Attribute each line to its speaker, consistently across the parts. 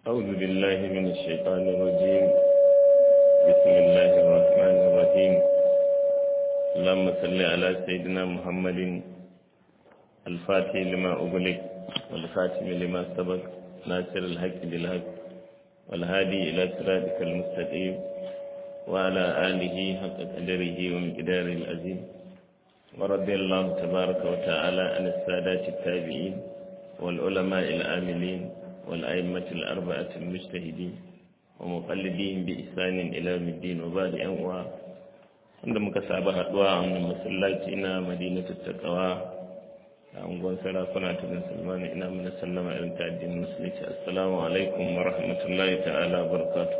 Speaker 1: أعوذ بالله من الشيطان الرجيم بسم الله الرحمن الرحيم اللهم صل على سيدنا محمد الفاتح لما أغلق والخاتم لما سبق ناصر الحق بالحق والهادي إلى صراطك المستقيم وعلى آله حق قدره ومقداره العظيم ورضي الله تبارك وتعالى عن السادات التابعين والعلماء العاملين والأئمة الأربعة المجتهدين ومقلدين بإحسان إلى يوم الدين وبعد أنواع wanda muka saba haduwa a wannan masallaci na madinatu taqwa a unguwar sarakuna ta bin salman ina mana sallama irin ta addinin musulunci assalamu alaikum wa rahmatullahi ta'ala wa barakatuh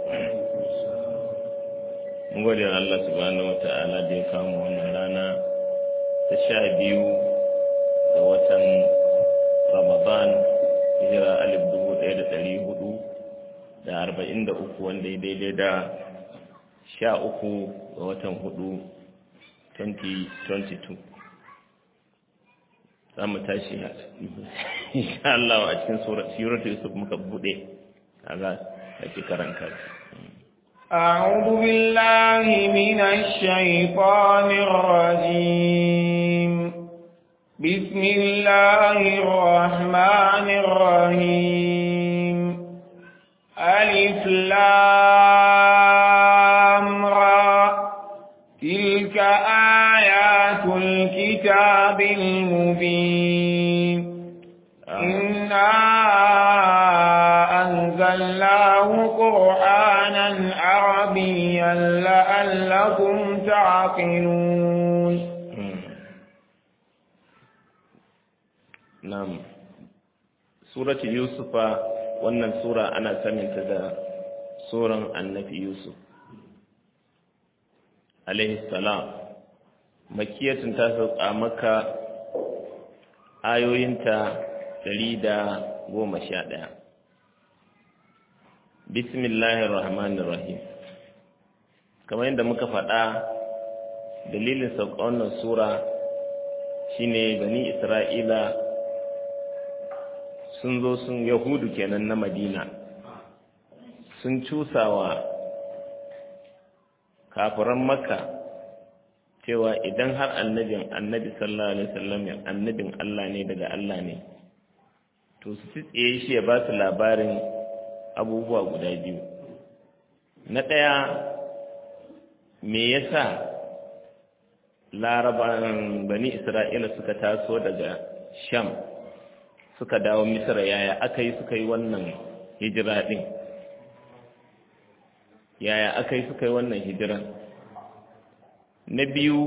Speaker 1: mun gode wa Allah subhanahu wa ta'ala da ya kama wannan rana ta sha biyu ga watan ramadan hijira alif dubu ɗaya da ɗari hudu da arba'in da uku wanda ya daidai da sha uku ga watan hudu 2022 za mu tashi insha Allah a cikin suratul yusuf muka bude kaga ake karanta
Speaker 2: أعوذ بالله من الشيطان الرجيم بسم الله الرحمن الرحيم ألف لام را تلك آيات الكتاب المبين إنا أنزلناه قرآنا عربيا لعلكم تعقلون
Speaker 1: Na'am. Suratu Yusufa wannan sura ana saninta da suran Annabi Yusuf. Alaihi salam. Makiyatun ta sauka maka ayoyinta ɗari da goma sha ɗaya. Bismillahir Rahmanir Rahim. Kamar yadda muka faɗa dalilin sauka wannan sura shine bani Isra'ila sun zo sun yahudu kenan na madina sun cusawa kafiran makka cewa idan har annabin annabi sallallahu alaihi wasallam annabin Allah ne daga Allah ne to su tsaye shi ya ba su labarin abubuwa guda biyu na ɗaya me yasa laraban bani isra'ila suka taso daga sham suka dawo misra yaya aka yi suka yi wannan hijira ɗin yaya aka yi suka yi wannan hijiran na biyu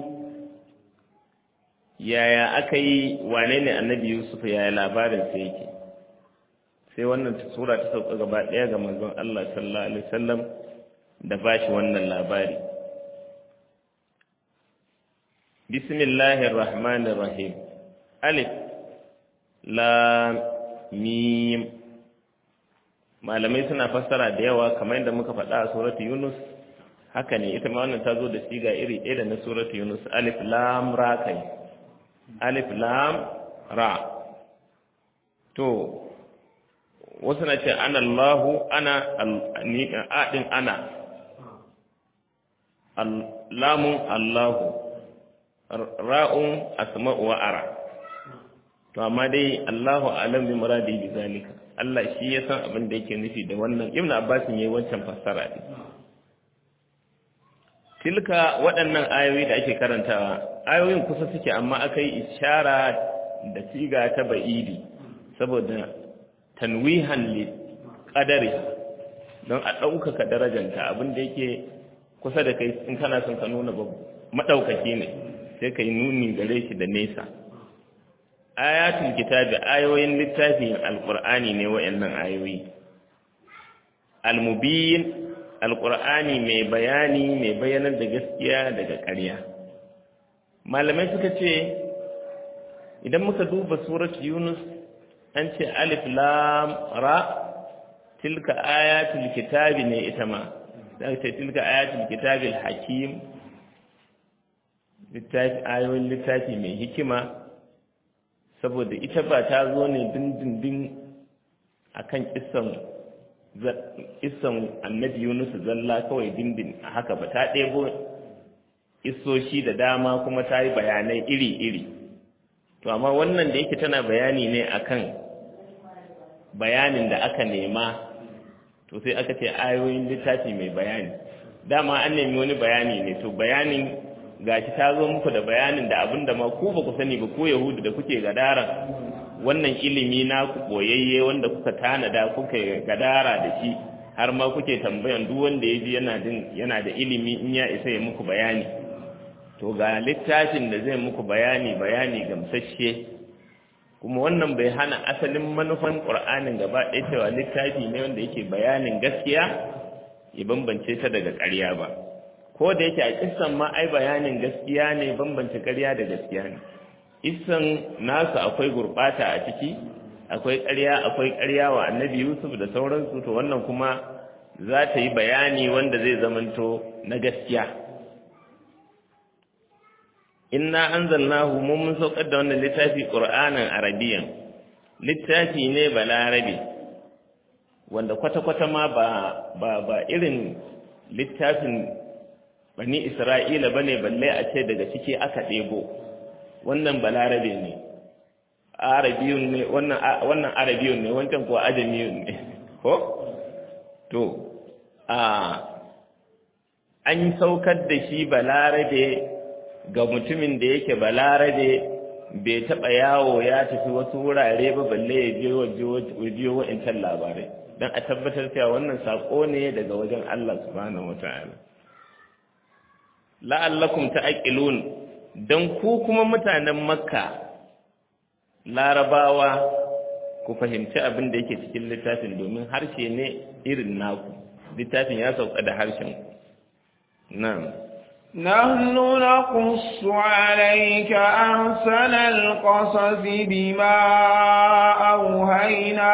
Speaker 1: yaya aka yi wane ne annabi yusuf yaya labarin sai yake sai wannan sura ta sauka gaba ɗaya ga manzon allah sallallahu alaihi wasallam da ba shi wannan labari bismillahir rahmanir rahim alif lam mim malamai suna fassara da yawa kamar yadda muka faɗa a suratu yunus haka ne ita ma wannan ta zo da siga iri ɗaya da na suratu yunus alif lam ra kai alif lam ra to wasu na ce ana allahu ana aɗin ana lamun allahu ra'un asma'u wa ara to amma dai Allahu alam bi muradi bi zalika Allah shi ya san abin da yake nufi da wannan Ibn Abbas yayi wancan fassara ne tilka waɗannan ayoyi da ake karantawa ayoyin kusa suke amma aka yi ishara da siga ta ba'idi saboda tanwihan li qadari don a ɗaukaka darajanta abin da yake kusa da kai in kana son ka nuna babu madaukaki ne sai ka yi nuni gare shi da nesa ayatul kitabi ayoyin littafin alqur'ani ne wayannan ayoyi almubin alqur'ani mai bayani mai bayanar da gaskiya daga ƙarya malamai suka ce idan muka duba surat yunus an ce alif lam ra tilka ayatul kitabi ne ita ma za ce tilka ayatul kitabi hakim littafi ayoyin littafi mai hikima saboda ita ba ta zo ne dindindin a kan kisan isan annabi Yunus zalla kawai dindin a haka ba ta ɗebo isoshi da dama kuma ta yi bayanai iri-iri to amma wannan da yake tana bayani ne akan bayanin da aka nema to sai aka ce ayoyin littafi mai bayani dama an nemi wani bayani ne to bayanin gashi ta zo muku da bayanin da abin da ma ku ba ku sani ba ko yahudu da kuke gadara wannan ilimi na ku boyayye wanda kuka tanada kuka gadara da shi har ma kuke tambayan duk wanda ya ji yana din yana da ilimi in ya isa ya muku bayani to ga littafin da zai muku bayani bayani gamsasshe kuma wannan bai hana asalin manufan qur'anin gaba ɗaya cewa littafi ne wanda yake bayanin gaskiya ya bambance ta daga ƙarya ba ko da yake a kissan ma ai bayanin gaskiya ne bambance ƙarya da gaskiya ne kissan nasu akwai gurɓata a ciki akwai ƙarya akwai ƙarya wa annabi yusuf da sauransu to wannan kuma za ta yi bayani wanda zai zamanto na gaskiya inna anzalnahu mun mun saukar da wannan littafi qur'anan arabiyan littafi ne balarabe wanda kwata-kwata ma ba ba ba irin littafin bani isra'ila bane balle a ce daga ciki aka ɗebo wannan balarabe ne arabiyun ne wannan wannan arabiyun ne wancan kuwa ajamiyun ne ko to a an saukar da shi balarabe ga mutumin da yake balarabe bai taɓa yawo ya tafi wasu wurare ba balle ya je wajiyo wa'incan labarai don a tabbatar cewa wannan saƙo ne daga wajen Allah subhanahu wa ta'ala la'allakum ta'qilun dan ku kuma mutanen makka larabawa ku fahimci abin da yake cikin littafin domin harshe ne irin naku littafin ya sauka da harshen na'am
Speaker 2: نحن نقص عليك أحسن القصص بما أوهينا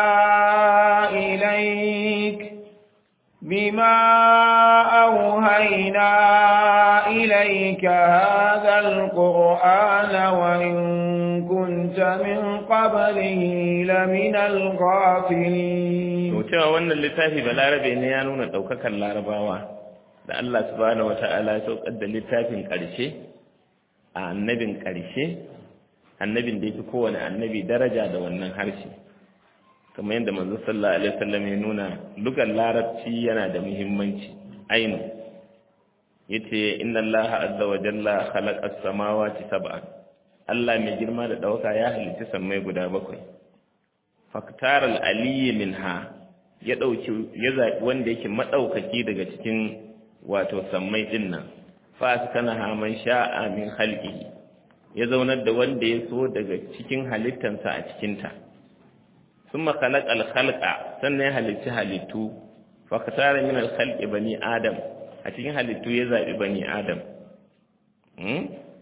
Speaker 2: إليك بما أوهينا إليك هذا القرآن وإن كنت من قبله لمن الغافلين
Speaker 1: وتوى وانا اللي تافي بالعربي إن يانون دوكك اللارباوة da Allah subhanahu wata'ala ya saukar da littafin ƙarshe a annabin ƙarshe annabin da yake kowane annabi daraja da wannan harshe kamar yadda manzo sallallahu alaihi wasallam ya nuna lugar larabci yana da muhimmanci ainu yace inna Allah azza wa jalla khalaqa as-samawati sab'an Allah mai girma da dauka ya halitta sammai guda bakwai faktar al-aliyyi minha ya dauki ya zabi wanda yake madaukaki daga cikin wato sammai din nan fa kana haman sha'a min khalqihi ya zaunar da wanda ya so daga cikin halittansa a cikinta summa khalaqa al-khalqa sannan ya halicci halittu fa katara min al-khalqi bani adam a cikin halittu ya zabi bani adam hmm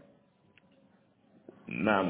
Speaker 1: na'am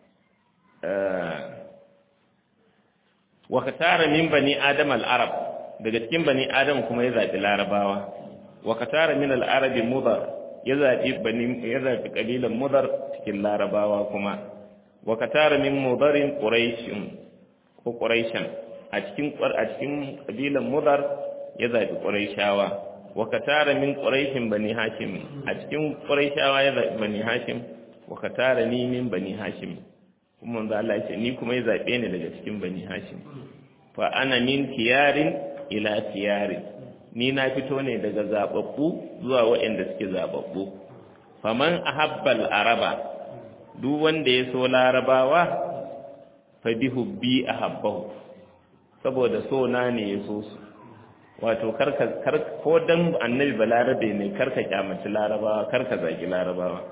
Speaker 1: wa katara min bani adam al-arab daga cikin bani adam kuma ya zabi larabawa wa katara min al-arabi mudar ya zabi bani ya zabi kabilan mudar cikin larabawa kuma wa katara min mudarin quraishin ko quraishan a cikin a cikin kabilan mudar ya zabi quraishawa wa katara min quraishin bani hashim a cikin quraishawa ya zabi bani hashim wa katara ni min bani hashim kuma manzo Allah ya ce ni kuma ya zabe ni daga cikin bani hashim fa ana min tiyarin ila tiyarin ni na fito ne daga zababbu zuwa waɗanda suke zababbu faman ahabbal araba duk wanda ya so larabawa fa bihubbi ahabbahu saboda so na ne ya so su wato karka kar ko dan annabi balarabe ne karka kyamaci larabawa karka zagi larabawa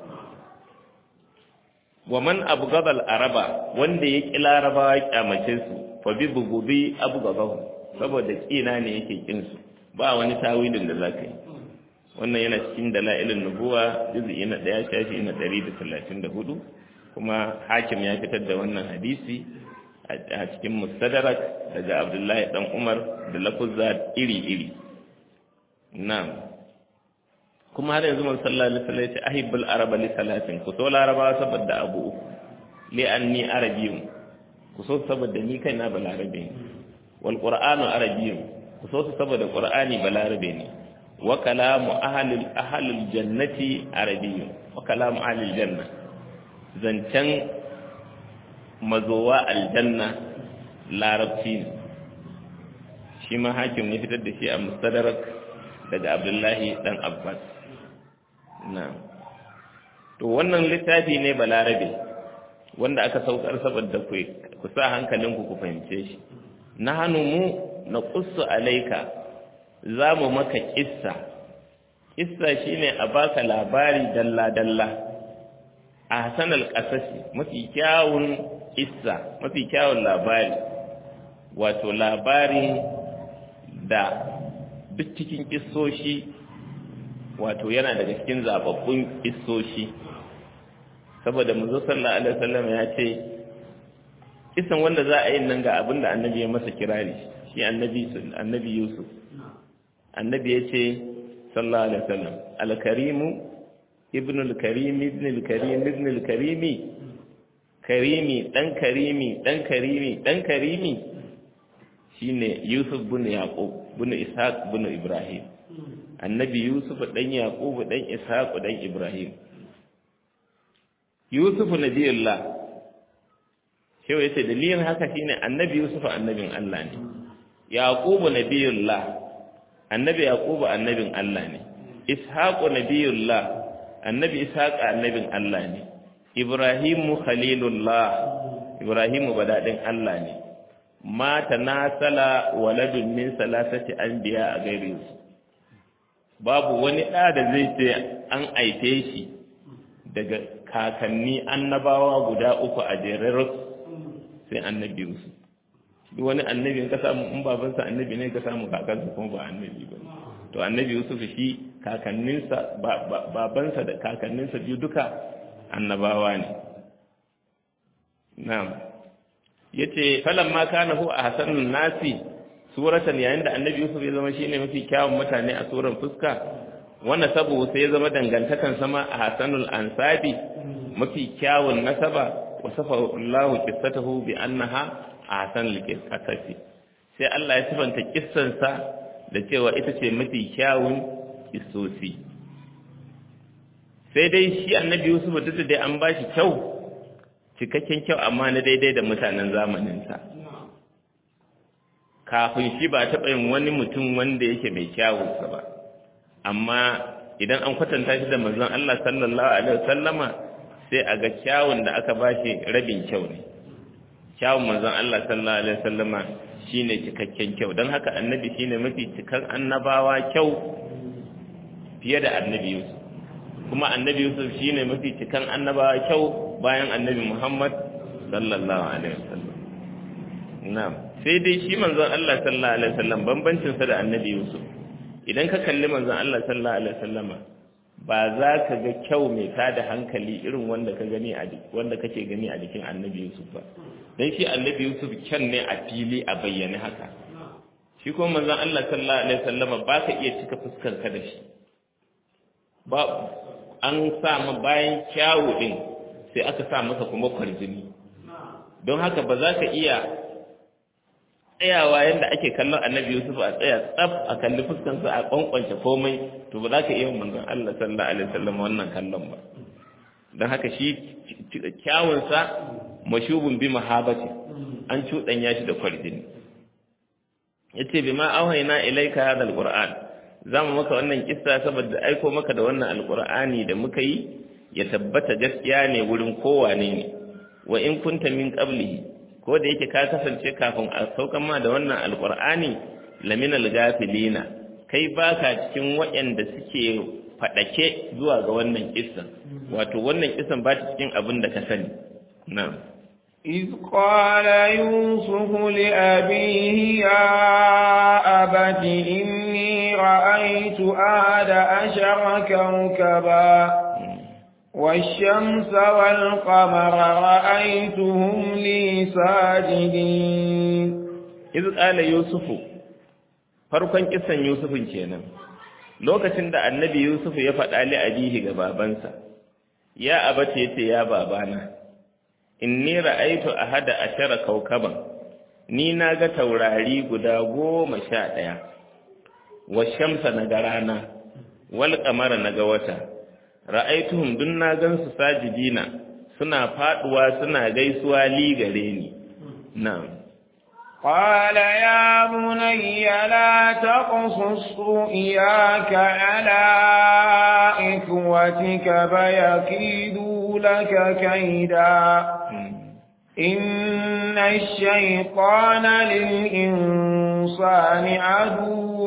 Speaker 1: wa man abghadal araba wanda ya ki larabawa kyamace su fa bi bugubi abghadahu saboda kina ne yake kin su ba wani tawilin da zaka yi wannan yana cikin dalailin nubuwa juz'i na 1 shafi na 134 kuma hakim ya fitar da wannan hadisi a cikin mustadrak daga abdullahi dan umar da lafuzza iri-iri na'am kuma har yanzu man sallallahu alaihi wasallam ya ce ahibbul araba li salatin ku so laraba saboda abu uku li anni arabiyyun ku so saboda ni kaina balarabe wal qur'anu arabiyyun ku so su saboda qur'ani balarabe ne wa kalamu ahlil ahlil jannati arabiyyun wa kalamu ahlil janna zancen mazowa aljanna larabci ne shi ma hakim ne fitar da shi a mustadrak daga abdullahi dan abbas na to wannan littafi ne balarabe wanda aka saukar saboda ku ku sa hankalinku ku fahimce shi na hannu mu na qussu alaika za mu maka kissa kissa shine a baka labari dalla dalla a hasanal qasasi mafi kyawun kissa mafi kyawun labari wato labarin da duk cikin kissoshi wato yana daga cikin zababbun kissoshi saboda manzo sallallahu alaihi wasallam ya ce kisan wanda za a yi nan ga abin da annabi ya masa kirari shi annabi annabi Yusuf annabi ya ce sallallahu alaihi wasallam al-karimu ibn al-karim ibn al-karim ibn al-karimi karimi dan karimi dan karimi dan karimi shine Yusuf bin Yaqub bin Ishaq bin Ibrahim annabi Yusuf dan Yaqub dan Ishaq dan Ibrahim Yusuf nabiyullah shi yace dalilin haka shine annabi Yusuf annabin Allah ne Yaqub nabiyullah annabi Yaqub annabin Allah ne Ishaq nabiyullah annabi Ishaq annabin Allah ne Ibrahim khalilullah Ibrahim badadin Allah ne mata nasala waladun min salasati anbiya a gairi su babu wani ɗa da zai ce an aife shi daga kakanni annabawa guda uku a jerar sai annabi su duk wani annabi ka samu in babansa annabi ne ka samu kakansa kuma ba annabi ba to annabi yusuf shi kakanninsa babansa da kakanninsa biyu duka annabawa ne na'am yace falamma kana hu ahsanun nasi suratan yayin da annabi Yusuf ya zama shine mafi kyawun mutane a suran fuska wannan sabo sai ya zama dangantakan sama ahsanul ansabi mafi kyawun nasaba wasafa Allah qissatahu bi annaha ahsanul qissati sai Allah ya sifanta kissansa da cewa ita ce mafi kyawun kissosi sai dai shi annabi Yusuf duk da dai an bashi kyau cikakken kyau amma na daidai da mutanen zamaninsa kafin shi ba taɓa yin wani mutum wanda yake mai kyawunsa ba amma idan an kwatanta shi da manzon Allah sallallahu alaihi wasallama sai a ga kyawun da aka bashi rabin kyau ne kyawun manzon Allah sallallahu alaihi wasallama shine cikakken kyau don haka annabi shine mafi cikan annabawa kyau fiye da annabi Yusuf kuma annabi Yusuf shine mafi cikan annabawa kyau bayan annabi Muhammad sallallahu alaihi wasallam na'am sai dai shi manzon Allah sallallahu alaihi wasallam bambancin sa da annabi Yusuf idan ka kalli manzon Allah sallallahu alaihi wasallama ba za ka ga kyau mai tada hankali irin wanda ka gani a wanda kake gani a jikin annabi Yusuf ba dan shi annabi Yusuf kyan ne a fili a bayyane haka shi kuma manzon Allah sallallahu alaihi wasallama ba ka iya cika fuskar ka da shi ba an sa ma bayan kyawu din sai aka sa masa kuma kwarjini don haka ba za ka iya tsayawa yadda ake kallon annabi Yusuf a tsaya tsaf a kalli fuskansa a kwankwance komai to ba za ka iya manzon Allah sallallahu alaihi wasallam wannan kallon ba don haka shi kyawunsa mashubun bi mahabati an cuɗanya shi da kwarjini yace bima auhayna ilayka hadha alquran zamu maka wannan kissa saboda aiko maka da wannan alqur'ani da muka yi ya tabbata gaskiya ne wurin kowane ne wa in kunta min qablihi ko da yake ka kasance kafin a saukan ma da wannan alqur'ani lamina algafilina kai baka cikin waɗanda suke fadake zuwa ga wannan kissan wato wannan kissan ba ta cikin abin da ka sani na'am
Speaker 2: إذ قال يوسف لأبيه يا أبت إني رأيت أحد عشر كوكبا والشمس والقمر رأيتهم لي ساجدين
Speaker 1: إذ قال يوسف farkon kisan Yusufin kenan lokacin da annabi Yusuf ya faɗa li abihi ga babansa ya abata yace ya babana inni ra'aytu ahada ashara kawkaban ni na ga taurari guda goma sha ɗaya wa shamsa na ga rana wal kamara na ga wata ra'aituhum dun na gan su sajidina suna faduwa suna gaisuwa li gare ni na'am
Speaker 2: قال يا بني لا تقصص رؤياك على إخوتك فيكيدوا لك كيدا إن الشيطان للإنسان عدو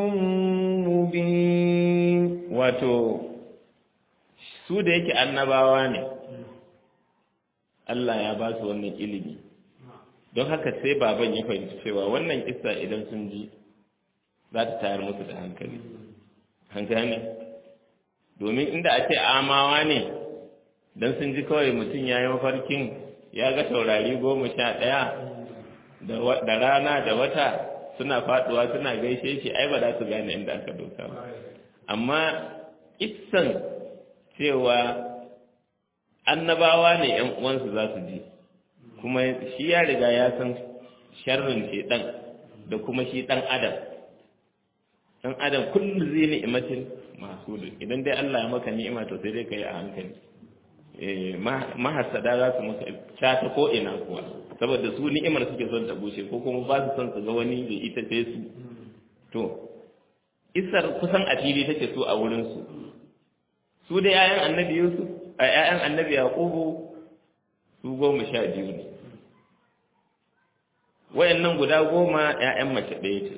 Speaker 2: مبين
Speaker 1: wato su da yake annabawa ne Allah ya ba su wannan ilimi don haka sai baban ya fahimci cewa wannan kissa idan sun ji za ta tayar musu da hankali hankali ne domin inda a ce amawa ne don sun ji kawai mutum ya yi mafarkin ya ga taurari goma sha ɗaya da rana da wata suna faɗuwa suna gaishe shi ai ba za su gane inda aka doka ba amma kissan cewa annabawa ne ‘yan uwansu za su ji kuma shi ya riga ya san sharrin ɗan da kuma shi ɗan adam ɗan adam kullum zai ni'imatin masu idan dai Allah ya maka ni'ima to sai dai ka yi a hankali mahasada za su maka cata ko ina kuwa saboda su ni'imar suke son ta bushe ko kuma ba su son su ga wani da ita sai su to isar kusan a fili take so a wurin su su da 'ya'yan annabi yusuf a 'ya'yan annabi yaqubu su goma sha biyu ne wayannan guda goma 'ya'yan mace ɗaya ce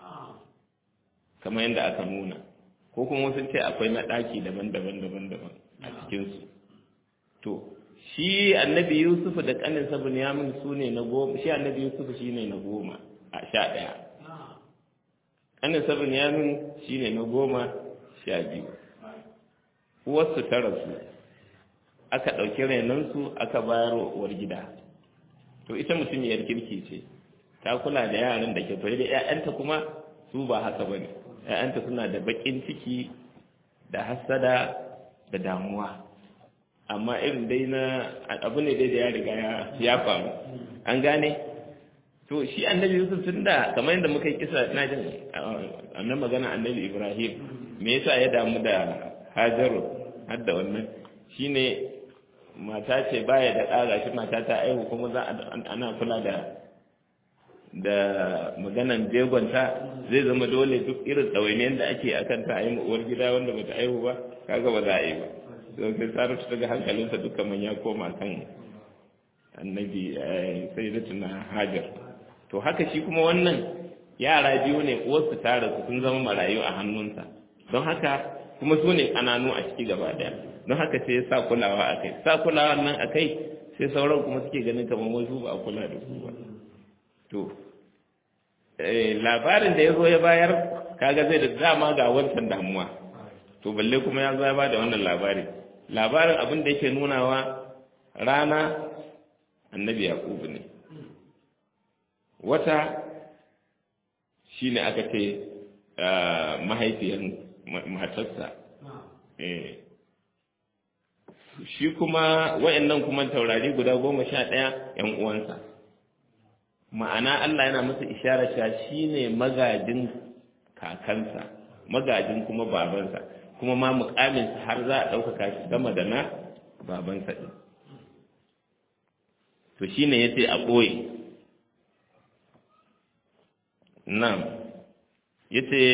Speaker 1: kamar yadda aka nuna ko kuma sun ce akwai na ɗaki daban-daban daban-daban a cikinsu to shi annabi yusuf da ƙaninsa bunyamin su ne na goma shi annabi yusuf shi ne na goma a sha ɗaya ƙaninsa bunyamin shi ne na goma sha biyu uwarsu ta rasu aka ɗauki renonsu aka bayar uwar gida to ita mutumiyar kirki ce ta kula da yaran da ke fari da 'ya'yanta kuma su ba haka ba ne 'ya'yanta suna da baƙin ciki da hassada da damuwa amma irin dai na abu ne dai da ya riga ya faru an gane to shi annabi yusuf tun da kamar yadda muka yi kisa na jin annan magana annabi ibrahim me yasa ya damu da hajaru har da wannan shine mata ce baya da ɗaga shi mata ta aihu kuma za ana kula da da maganan jegonta zai zama dole duk irin ɗawainiyar da ake akan ta a yi uwar gida wanda bata aihu ba kaga ba za a yi ba don sai sarrafa daga hankalinsa duka man ya koma kan annabi sai da tuna hajar to haka shi kuma wannan yara biyu ne uwarsu tara su sun zama marayu a hannunsa don haka kuma su ne ƙananu a ciki gaba ɗaya don haka sai ya sa kulawa a kai sa kulawa nan a kai sai sauran kuma suke ganin kamar wasu ba a kula da su ba to labarin da ya zo ya bayar kaga zai da dama ga wancan damuwa to balle kuma ya zo ya ba da wannan labari labarin abin da yake nunawa rana annabi yaqubu ne wata shine aka ce mahaifiyar matarsa shi kuma wayannan kuma taurari guda goma sha ɗaya ‘yan uwansa ma'ana Allah yana masa ishara cewa shi ne magajin kakansa magajin kuma babansa kuma ma mukaminsa har za a ɗaukaka shi sama da na babansa ɗin to shi ne ya ce a ɓoye nan ya ce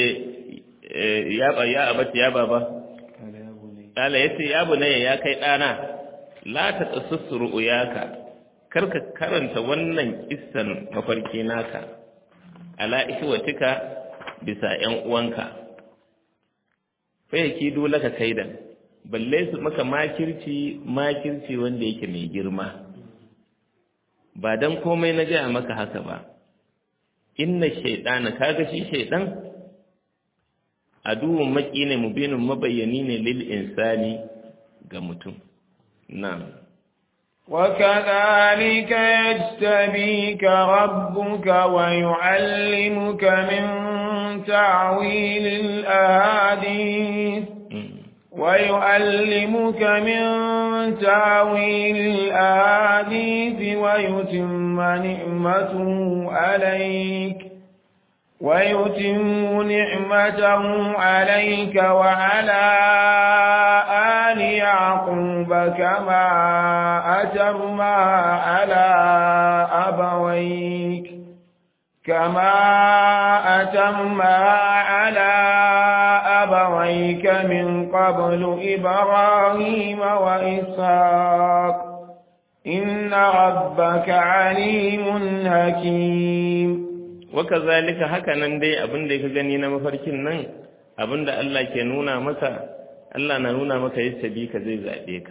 Speaker 1: ya abata ya baba Kala ya ce, Ya bunayya ya kai ɗana, la ta tsasussu ru'uyaka, karka karanta wannan kissan mafarki naka, ala ishwatika bisa ‘yan uwanka, fayyaki dole ka kaidan, balle su maka makirci makirci wanda yake mai girma, ba don komai na gaya maka haka ba, inna shaiɗana, kaga shi shaiɗan? aduwun maki ne mubinin mabayyani ne lil insani ga mutum na'am
Speaker 2: وكذلك يجتبيك ربك ويعلمك من تعويل الأحاديث ويعلمك من تاويل الآحاديث ويتم نعمته عليك ويتم نعمته عليك وعلى آل يعقوب كما أتمها على أبويك كما أتمها على أبويك من قبل إبراهيم وإسحاق إن ربك عليم حكيم
Speaker 1: وكذلك hakanan dai abin da ka gani na mafarkin nan abin da Allah ke nuna maka Allah na nuna maka yadda bi ka zai zaɓe ka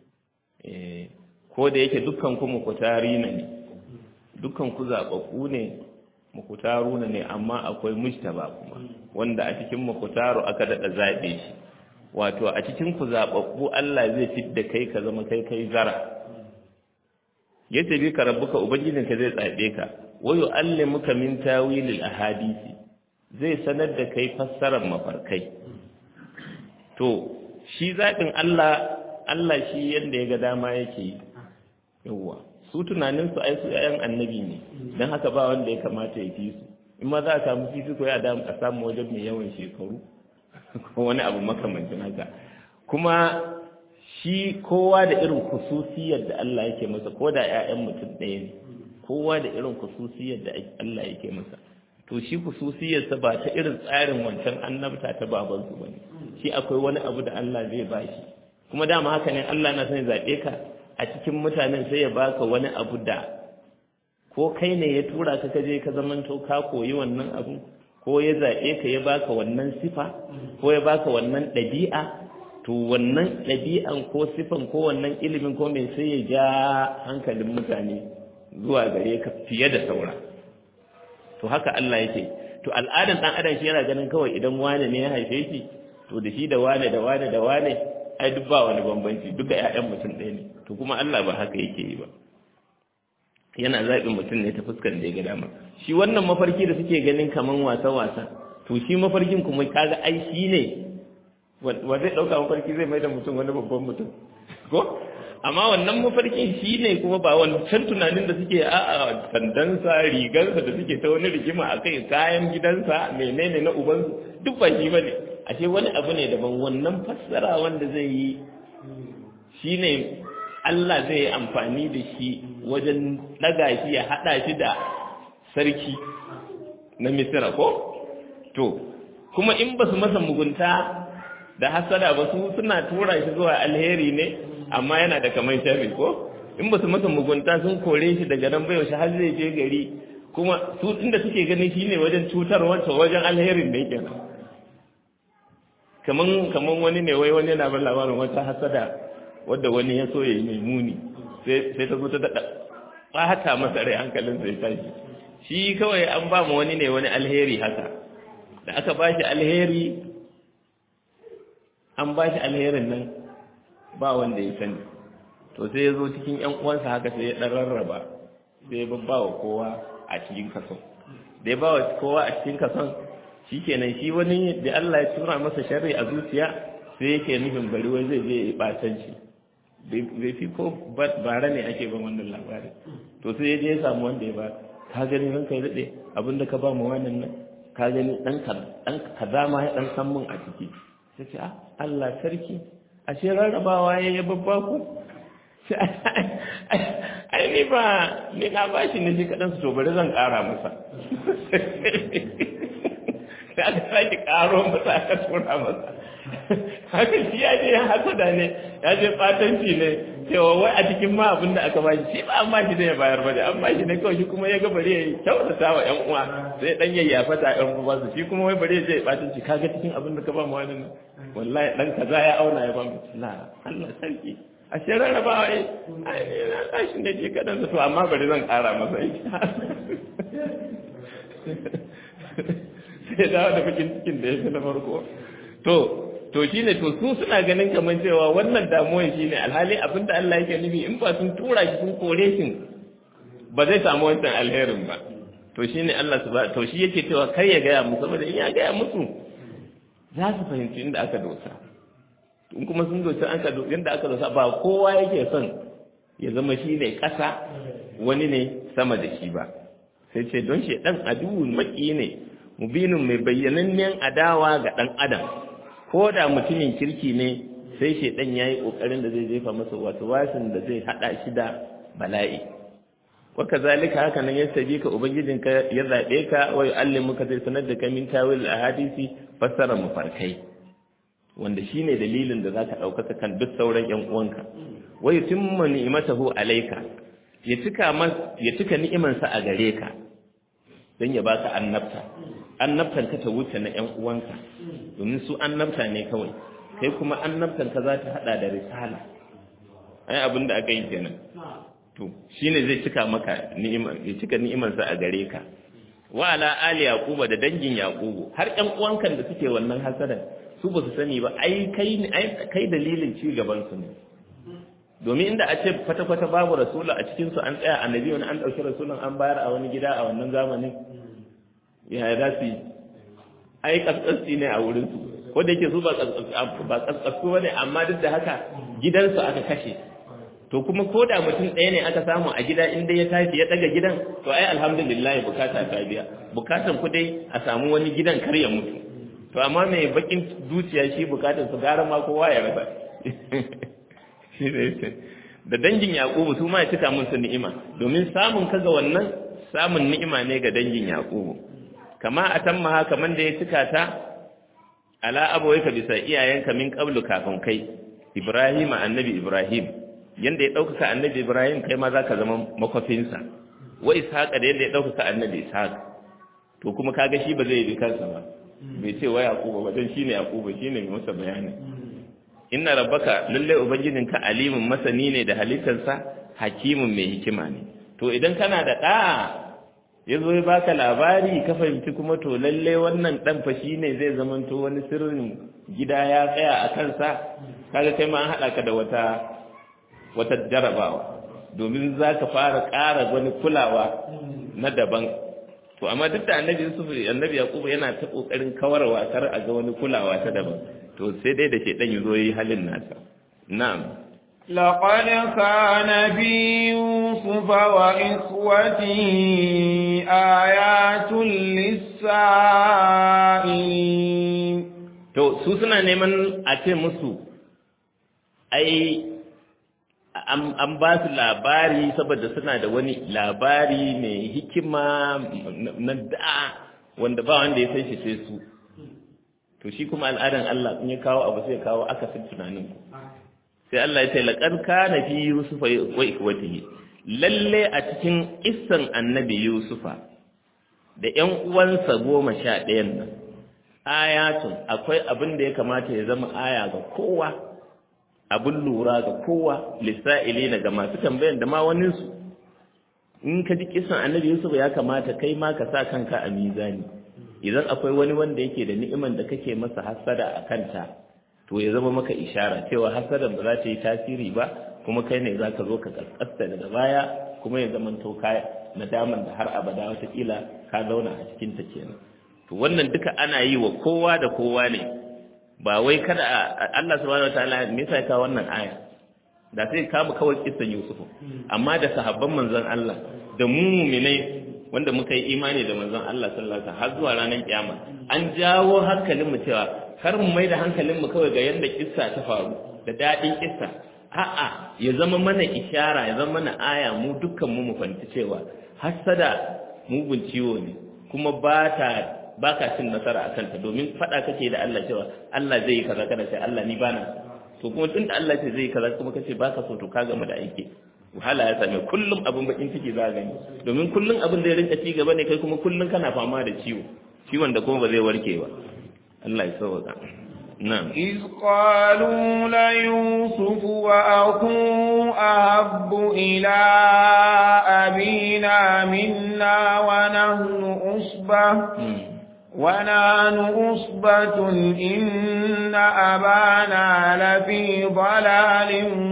Speaker 1: ko da yake dukkan ku mukutari ne dukkan ku zaɓaɓɓu ne mukutaru ne amma akwai mujtaba kuma wanda a cikin mukutaru aka daɗa zaɓe shi wato a cikin ku zaɓaɓɓu Allah zai fidda kai ka zama kai kai zara yadda bi ka rabbuka ubangijinka zai zaɓe ka wa yu'allimuka min tawilil ahadisi zai sanar da kai fassarar mafarkai to shi zaɓin Allah Allah shi yadda ya ga dama yake yi yawwa su tunaninsu ai su ‘ya'yan annabi ne don haka ba wanda ya kamata ya fi su in ma za a samu fifiko ya damu a samu wajen mai yawan shekaru ko wani abu makamancin haka kuma shi kowa da irin kususiyar da Allah yake masa ko da ‘ya'yan mutum ɗaya ne kowa da irin kususiyar da Allah yake masa to shi kususiyarsa ba ta irin tsarin wancan annabta ta babansu ba ne shi akwai wani abu da Allah zai ba shi kuma dama haka ne Allah na son zaɓe ka a cikin mutanen sai ya baka wani abu da ko kai ne ya tura ka kaje ka zamanto ka koyi wannan abu ko ya zaɓe ka ya baka wannan sifa ko ya baka wannan ɗabi'a to wannan ɗabi'an ko sifan ko wannan ilimin ko mai sai ya ja hankalin mutane zuwa gare ka fiye da saura to haka Allah yake to al'adan dan adam shi yana ganin kawai idan wane ne ya haife shi to da shi da wane da wane da wane ai duk ba wani bambanci duka ƴaƴan mutum ɗaya ne to kuma Allah ba haka yake yi ba yana zaɓin mutum ne ta fuskar da ya ga dama shi wannan mafarki da suke ganin kaman wasa wasa to shi mafarkin kuma kaga ai shi ne wa zai ɗauka mafarki zai mai da mutum wani babban mutum ko amma wannan mafarkin shi ne kuma ba wancan tunanin da suke a sandansa rigarsa da suke ta wani rigima a kai kayan gidansa menene na ubansu duk ba shi ba ne ashe wani abu ne daban wannan fassara wanda zai yi shi ne Allah zai yi amfani da shi wajen ɗaga shi ya haɗa shi da sarki na misira ko to kuma in ba su masa mugunta da hasada ba su suna tura shi zuwa alheri ne amma yana da kamar sharri ko in ba su masa mugunta sun kore shi daga nan bai har zai je gari kuma su inda suke ganin shine wajen cutar wancan wajen alherin da yake kaman kaman wani ne wai wani yana bar labarin wata hasada wadda wani ya so yayi mai muni sai sai ta zo ta dada bata masa rai hankalin sai tashi shi kawai an ba mu wani ne wani alheri haka da aka ba shi alheri an ba shi alherin nan ba wanda ya sani to sai ya zo cikin ‘yan uwansa haka sai ya ɗan rarraba sai ya babba wa kowa a cikin kason da ya ba wa kowa a cikin kason shi kenan shi wani da Allah ya tura masa sharri a zuciya sai yake nufin bari wai zai je ya ɓatanci bai fi ko bara ne ake ban wannan labarin to sai ya je ya samu wanda ya ba ka gani ranka ya daɗe abinda ka ba mu wannan nan ka gani ɗan kaza ma ya ɗan san mun a ciki sai ce ah Allah sarki ashe rarrabawa ya yi babba ku ai ni ba ni na ba shi ne shi kaɗan su to bari zan ƙara masa sai aka sake ƙaro masa aka tura masa haka shi ya je hasada ne ya je ɓatanci ne cewa wai a cikin ma abin da aka bashi shi ba an bashi da ya bayar ba da an bashi ne kawai shi kuma ya ga bari ya kyautata wa ƴan uwa sai dan yayyafa ta ƴan uwa su shi kuma wai bari ya je ɓatanci kaga cikin abin da ka ba mu wannan wallahi dan kaza ya auna ya ba mu la Allah sarki a shi rarrabawa yi na tashin da ke kaɗan da su amma bari zan ƙara masa yi sai dawo da bakin cikin da ya fi na farko to to shi ne to su suna ganin kamar cewa wannan damuwan shi ne alhali abin da Allah yake nufi in ba sun tura shi sun kore shi ba zai samu wancan alherin ba to shi ne Allah su ba to shi yake cewa kar ya gaya musu saboda in ya gaya musu za su fahimci inda aka dosa in kuma sun dosa aka yanda aka dosa ba kowa yake son ya zama shi ne ƙasa wani ne sama da shi ba sai ce don shi ɗan aduwun maki ne mubinin mai bayyanannen adawa ga ɗan adam ko da mutumin kirki ne sai shi ɗan ya yi ƙoƙarin da zai jefa masa wasu wasin da zai haɗa shi da bala'i waka zalika haka nan ya sabi ka ubangijinka ya zaɓe ka wa yu'allimuka zai sanar da kai min tawil ahadisi fassara mafarkai wanda shine dalilin da zaka ɗaukaka kan duk sauran ƴan uwanka wa yutimma ni'matahu alayka ya cika mas ya cika ni'imansa a gare ka dan ya baka annabta annabtan ka ta wuce na ƴan uwanka domin su annabta ne kawai kai kuma annabtan ka za ta hada da risala ai abin da aka yi kenan to shine zai cika maka ni'ima ya cika ni'imansa a gare ka wa ala ali yaquba da dangin yaqubu har ƴan uwankan da suke wannan hasadan su ba su sani ba ai kai kai dalilin ci gaban su ne domin inda a ce kwata-kwata babu rasula a cikin su an tsaya annabi wani an ɗauki rasulun an bayar a wani gida a wannan zamanin ya za su yi ai kaskasci ne a wurin su ko da yake su ba kaskasku ba ne amma duk da haka gidansu aka kashe to kuma ko da mutum ɗaya ne aka samu a gida inda ya tashi ya ɗaga gidan to ai alhamdulillah bukata ta biya bukatan ku dai a samu wani gidan kar ya mutu to amma mai bakin zuciya shi bukatan su gara ma kowa ya rasa da dangin yaqubu su ma ya cika musu ni'ima domin samun kaga wannan samun ni'ima ne ga dangin yaqubu kama atamma kaman da ya cika ta ala abawayka bisa iyayenka min qablu kafin kai ibrahim annabi ibrahim yanda ya ɗaukaka annabi Ibrahim kai ma za ka zama makwafinsa wa Ishaq da yanda ya ɗaukaka annabi Ishaq to kuma kaga shi ba zai yi kansa ba bai ce wa Yaquba ba dan shine Yaquba shine mai masa bayani inna rabbaka lalle ubangijinka alimun masani ne da halittarsa hakimun mai hikima ne to idan kana da ɗa ya zo ya baka labari ka fahimci kuma to lalle wannan ɗan fa shine zai zamanto wani sirrin gida ya tsaya a kansa kaga kai ma an haɗa ka da wata wata jarabawa domin za ka fara ƙara wani kulawa na daban to amma duk da annabi yusuf annabi yaqub yana ta kokarin kawarwa kar a ga wani kulawa ta daban to sai dai da shedan yazo yi halin nasa na'am
Speaker 2: لقد كان في يوسف وإخوته آيات للسائلين
Speaker 1: to su suna neman a ce musu ai an ba su labari saboda suna da wani labari mai hikima na da wanda ba wanda ya san shi sai su to shi kuma al'adan Allah in ya kawo abu sai ya kawo akasin tunanin ku sai Allah ya ce laqad kana fi yusufa wa ikwatihi lalle a cikin issan annabi yusufa da ƴan uwansa goma sha ɗayan nan ayatun akwai abin da ya kamata ya zama aya ga kowa abin lura ga kowa lissa'ili na ga masu tambayan da ma waninsu in ka ji kisan annabi yusuf ya kamata kai ma ka sa kanka a mizani idan akwai wani wanda yake da ni'iman da kake masa hasada a kanta to ya zama maka ishara cewa hasadan ba za ta yi tasiri ba kuma kai ne za ka zo ka kaskasta daga baya kuma ya zama to ka nadaman da har abada watakila ka zauna a cikin ta kenan to wannan duka ana yi wa kowa da kowa ne ba wai kada Allah subhanahu wataala me yasa ka wannan aya da sai ka mu kawai kissan Yusufu amma da sahabban manzon Allah da mu mu'minai wanda muka yi imani da manzon Allah sallallahu alaihi wasallam har zuwa ranar kiyama an jawo hankalin mu cewa kar mu mai da hankalin mu kawai ga yanda kissa ta faru da dadin kissa a'a ya zama mana ishara ya zama mana aya mu dukkan mu mu fahimci cewa hasada mugun ciwo ne kuma ba ta ba ka cin nasara a kanta domin faɗa kake da Allah cewa Allah zai yi kaza kada sai Allah ni bana to kuma tunda Allah ce zai yi kaza kuma kace ba ka so to ka gama da aiki wahala ya same kullum abin bakin ciki za gani domin kullum abin da ya rinka ci gaba ne kai kuma kullum kana fama da ciwo ciwon da kuma ba zai warke ba Allah ya sauka نعم
Speaker 2: إذ قالوا ليوسف وأخوه أحب إلى أبينا منا ونحن أصبة ونحن أصبة إن أبانا لفي ضلال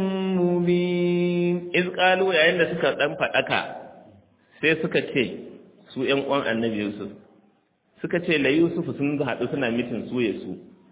Speaker 2: مبين
Speaker 1: إذ قالوا يا إن سكا تنفع أكا sai suka ce su ‘yan uwan annabi Yusuf suka ce la Yusuf sun haɗu suna mitin su ya su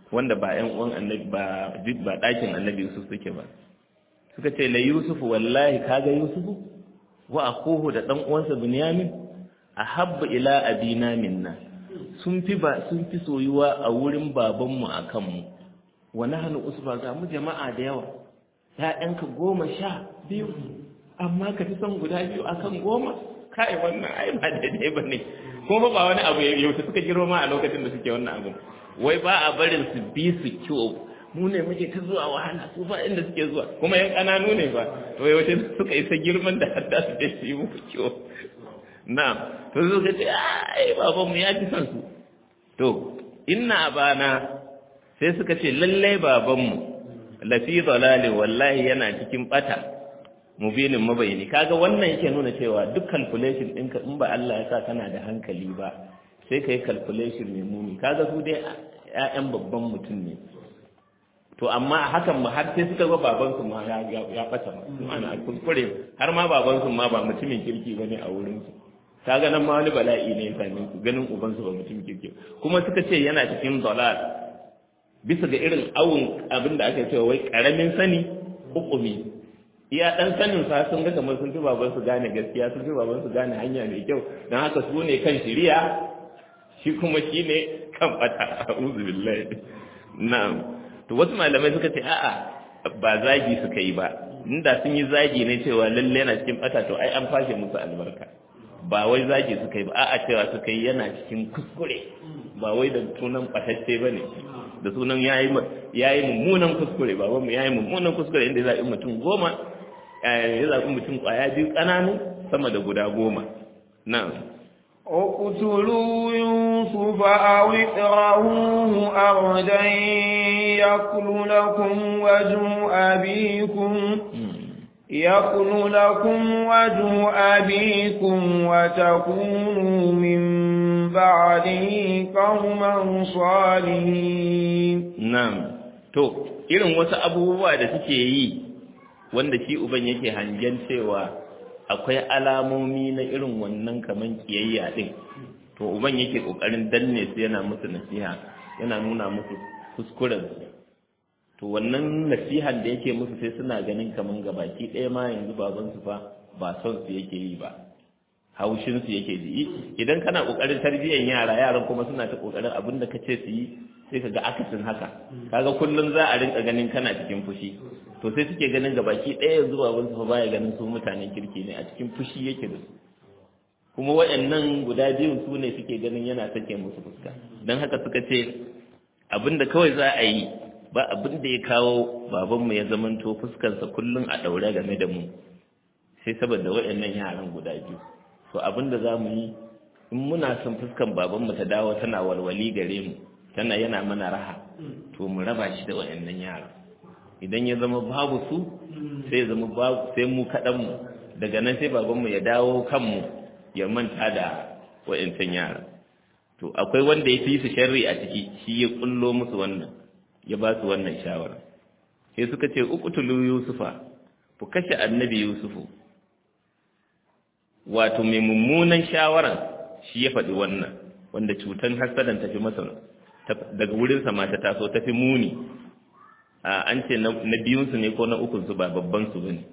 Speaker 1: wanda ba ƴan uwan annabi ba ba ɗakin annabi Yusuf suke ba suka ce la Yusuf wallahi kaga Yusufu wa akuhu da dan uwansa Bunyamin ahabba ila abina minna sun fi ba sun fi soyuwa a wurin babanmu akan mu wa nahnu usba ga mu jama'a da yawa ƴaƴanka goma sha biyu amma ka fi son guda biyu akan goma kai wannan ai ba daidai ba ne kuma ba wani abu yau suka girma a lokacin da suke wannan abu wai ba a barin su bi su kyau mu ne muke ta zuwa wahala su ba inda suke zuwa kuma yan ƙananu ne ba to yaushe suka isa girman da har da su je su yi muku kyau na to su ka ce ai baban mu ya fi son su to inna bana sai suka ce lallai baban mu lafi dalali wallahi yana cikin bata mubinin mabayani kaga wannan yake nuna cewa duk calculation ɗinka in ba Allah ya sa kana da hankali ba sai ka yi calculation mai muni kaga su dai ƴaƴan babban mutum ne to amma a hakan ma har sai suka ga babansu ma ya ya bata ma ana kuskure har ma babansu ma ba mutumin kirki bane a wurin su kaga nan ma wani bala'i ne ya same su ganin ubansu ba mutumin kirki kuma suka ce yana cikin dalal bisa ga irin awun abin da aka cewa wai karamin sani hukumi iya dan sanin sa sun ga kamar sun fi baban su gane gaskiya sun fi baban su gane hanya mai kyau dan haka su ne kan shiriya shi kuma shi ne kan bata a'udhu billahi na'am to wasu malamai suka ce a'a ba zagi suka yi ba inda sun yi zagi ne cewa lalle yana cikin bata to ai an fashe musu albarka ba wai zagi suka yi ba a'a cewa suka yi yana cikin kuskure ba wai da sunan batacce bane da sunan yayi yayi mummunan kuskure ba mu yayi mummunan kuskure inda za a yi mutum goma ya zaɓi mutum ƙwaya biyu ƙananu sama da guda goma na'am
Speaker 2: اقتلوا يوسف أو اطرحوه أرضا يكل لكم وجه أبيكم يكل لكم وجه أبيكم وتكونوا من بعده قوما صالحين
Speaker 1: na'am to irin wasu abubuwa da suke yi wanda shi uban yake hangen cewa akwai alamomi na irin wannan kaman kiyayya din to uban yake kokarin danne su yana musu nasiha yana nuna musu kuskuren su to wannan nasihan da yake musu sai suna ganin kaman gabaki ɗaya ma yanzu baban su fa ba son su yake yi ba haushin su yake ji idan kana kokarin tarbiyyar yara yaran kuma suna ta kokarin abin da kace su yi sai kaga akasin haka kaga kullun za a rinka ganin kana cikin fushi to sai suke ganin gabaki ɗaya yanzu baban su fa baya ganin su mutanen kirki ne a cikin fushi yake da su kuma waɗannan guda biyun su ne suke ganin yana sake musu fuska don haka suka ce abin da kawai za a yi ba abin da ya kawo babanmu ya zamanto fuskarsa kullum a ɗaure game da mu sai saboda waɗannan yaran guda biyu to abin da za mu yi in muna son fuskan babanmu ta dawo tana walwali gare mu tana yana mana raha to mu raba shi da waɗannan yaran idan ya zama babu su sai ya zama babu sai mu kaɗan mu daga nan sai babanmu ya dawo kanmu ya manta da waɗancan yaran to akwai wanda ya fi su sharri a ciki shi ya kullo musu wannan ya ba su wannan shawara sai suka ce uqtulu yusufa ku kashe annabi yusufu wato mai mummunan shawaran shi ya faɗi wannan wanda cutan hasadan tafi masa daga wurinsa ma ta taso tafi muni an ce na biyunsu ne ko na ukunsu ba babban su bane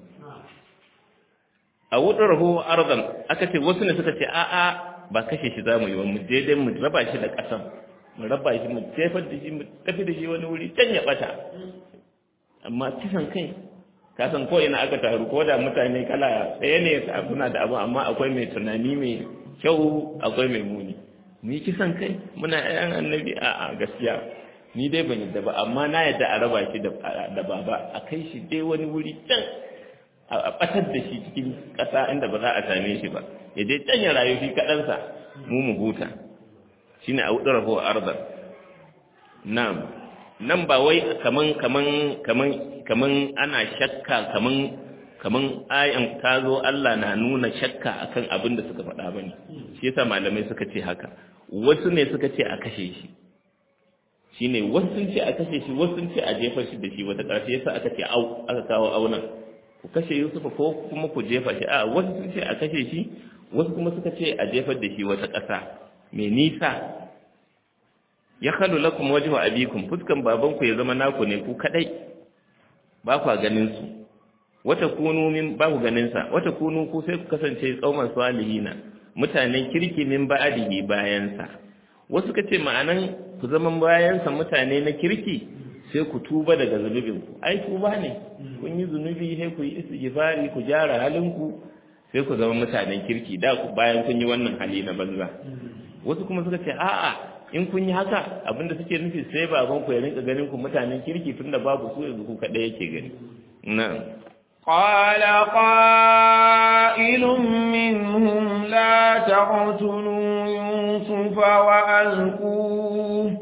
Speaker 1: a wuɗarhu arzan aka ce wasu ne suka ce a'a ba kashe shi za mu yi ba mu daidai mu raba shi da ƙasan mu raba shi mu jefar da shi mu tafi da shi wani wuri can ya ɓata amma kisan kai ka san ko ina aka taru ko da mutane kala ɗaya ne suna da abu amma akwai mai tunani mai kyau akwai mai muni mu yi kisan kai muna ƴan annabi a'a gaskiya ni dai ban yadda ba amma na yadda a raba shi da baba a kai shi dai wani wuri can a ɓatar da shi cikin ƙasa inda ba za a same shi ba ya je can ya rayu shi kaɗansa mu mu huta shi ne a wuɗin raho arzar nan nan ba wai kaman kaman kaman kaman ana shakka kaman kaman ayan ta zo Allah na nuna shakka akan abin da suka faɗa bane shi yasa malamai suka ce haka wasu ne suka ce a kashe shi shine wasu sun ce a kashe shi wasu sun ce a jefar shi da shi wata ƙarshe yasa aka ce au aka kawo aunan ku kashe Yusufa ko kuma ku jefa shi a wasu sun ce a kashe shi wasu kuma suka ce a jefar da shi wata ƙasa mai nisa ya khalu lakum wajhu abikum fuskan babanku ya zama naku ne ku kadai ba ku ganin su wata kunu min ba ku ganin sa wata kunu ku sai ku kasance tsauman salihina mutanen kirki min ba'dihi bayan sa wasu kace ma'anan ku zama bayan sa mutane na kirki sai ku tuba daga zunubin ku ai tuba ne kun yi zunubi sai ku yi istighfari ku gyara halin ku sai ku zama mutanen kirki da ku bayan kun yi wannan hali na banza wasu kuma suka ce a'a in kun yi haka abinda suke nufi sai baban ku ya rinka ganin ku mutanen kirki tunda babu su yanzu ku kadai yake gani na'am
Speaker 2: قال قائل منهم لا تقتلوا يوسف وألقوه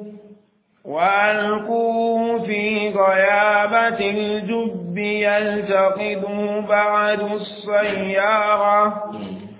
Speaker 2: وألقوه في غيابة الجب يلتقطه بعد السيارة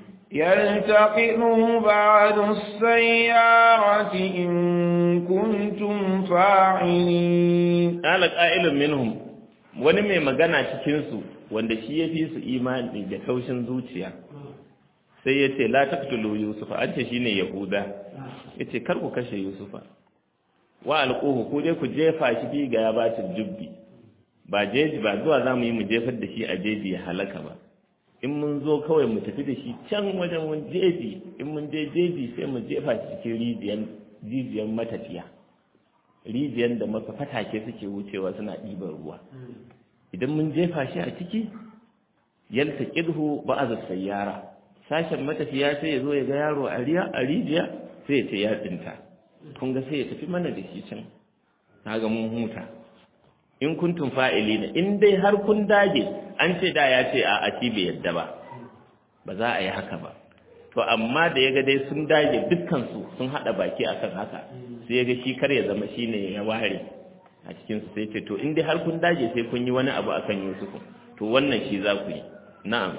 Speaker 2: يلتقطه بعد السيارة إن كنتم فاعلين
Speaker 1: قال قائل منهم wani mai magana cikinsu wanda shi ya fi su imani da taushin zuciya sai ya ce la taqtulu yusufa an ce shine yahuda yace kar ku kashe yusufa wa alquhu ku je ku jefa shi bi ga yabatin jubbi ba jeji ba zuwa zamu yi mu jefar da shi a jeji ya halaka ba in mun zo kawai mu tafi da shi can wajen wani jeji in mun je jeji sai mu jefa shi cikin rijiyan jijiyan matafiya rijiyan da maka fatake suke wucewa suna ɗiban ruwa idan mun jefa shi a ciki yalta ƙidhu ba'az sayyara sashen matafiya sai ya zo ya ga yaro a riya a rijiya sai ya ce ya tsinta kun ga sai ya tafi mana da shi can ga mun huta in kuntum fa'ilina in dai har kun dage an ce da ya ce a a bai yadda ba ba za a yi haka ba to amma da ya ga dai sun dage dukkan su sun hada baki akan haka sai ya ga shi kar ya zama shine ya ware a cikin su sai ce to in dai har kun dage sai kun yi wani abu akan Yusuf to wannan shi za ku yi na'am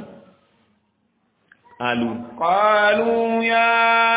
Speaker 1: qalu
Speaker 2: qalu ya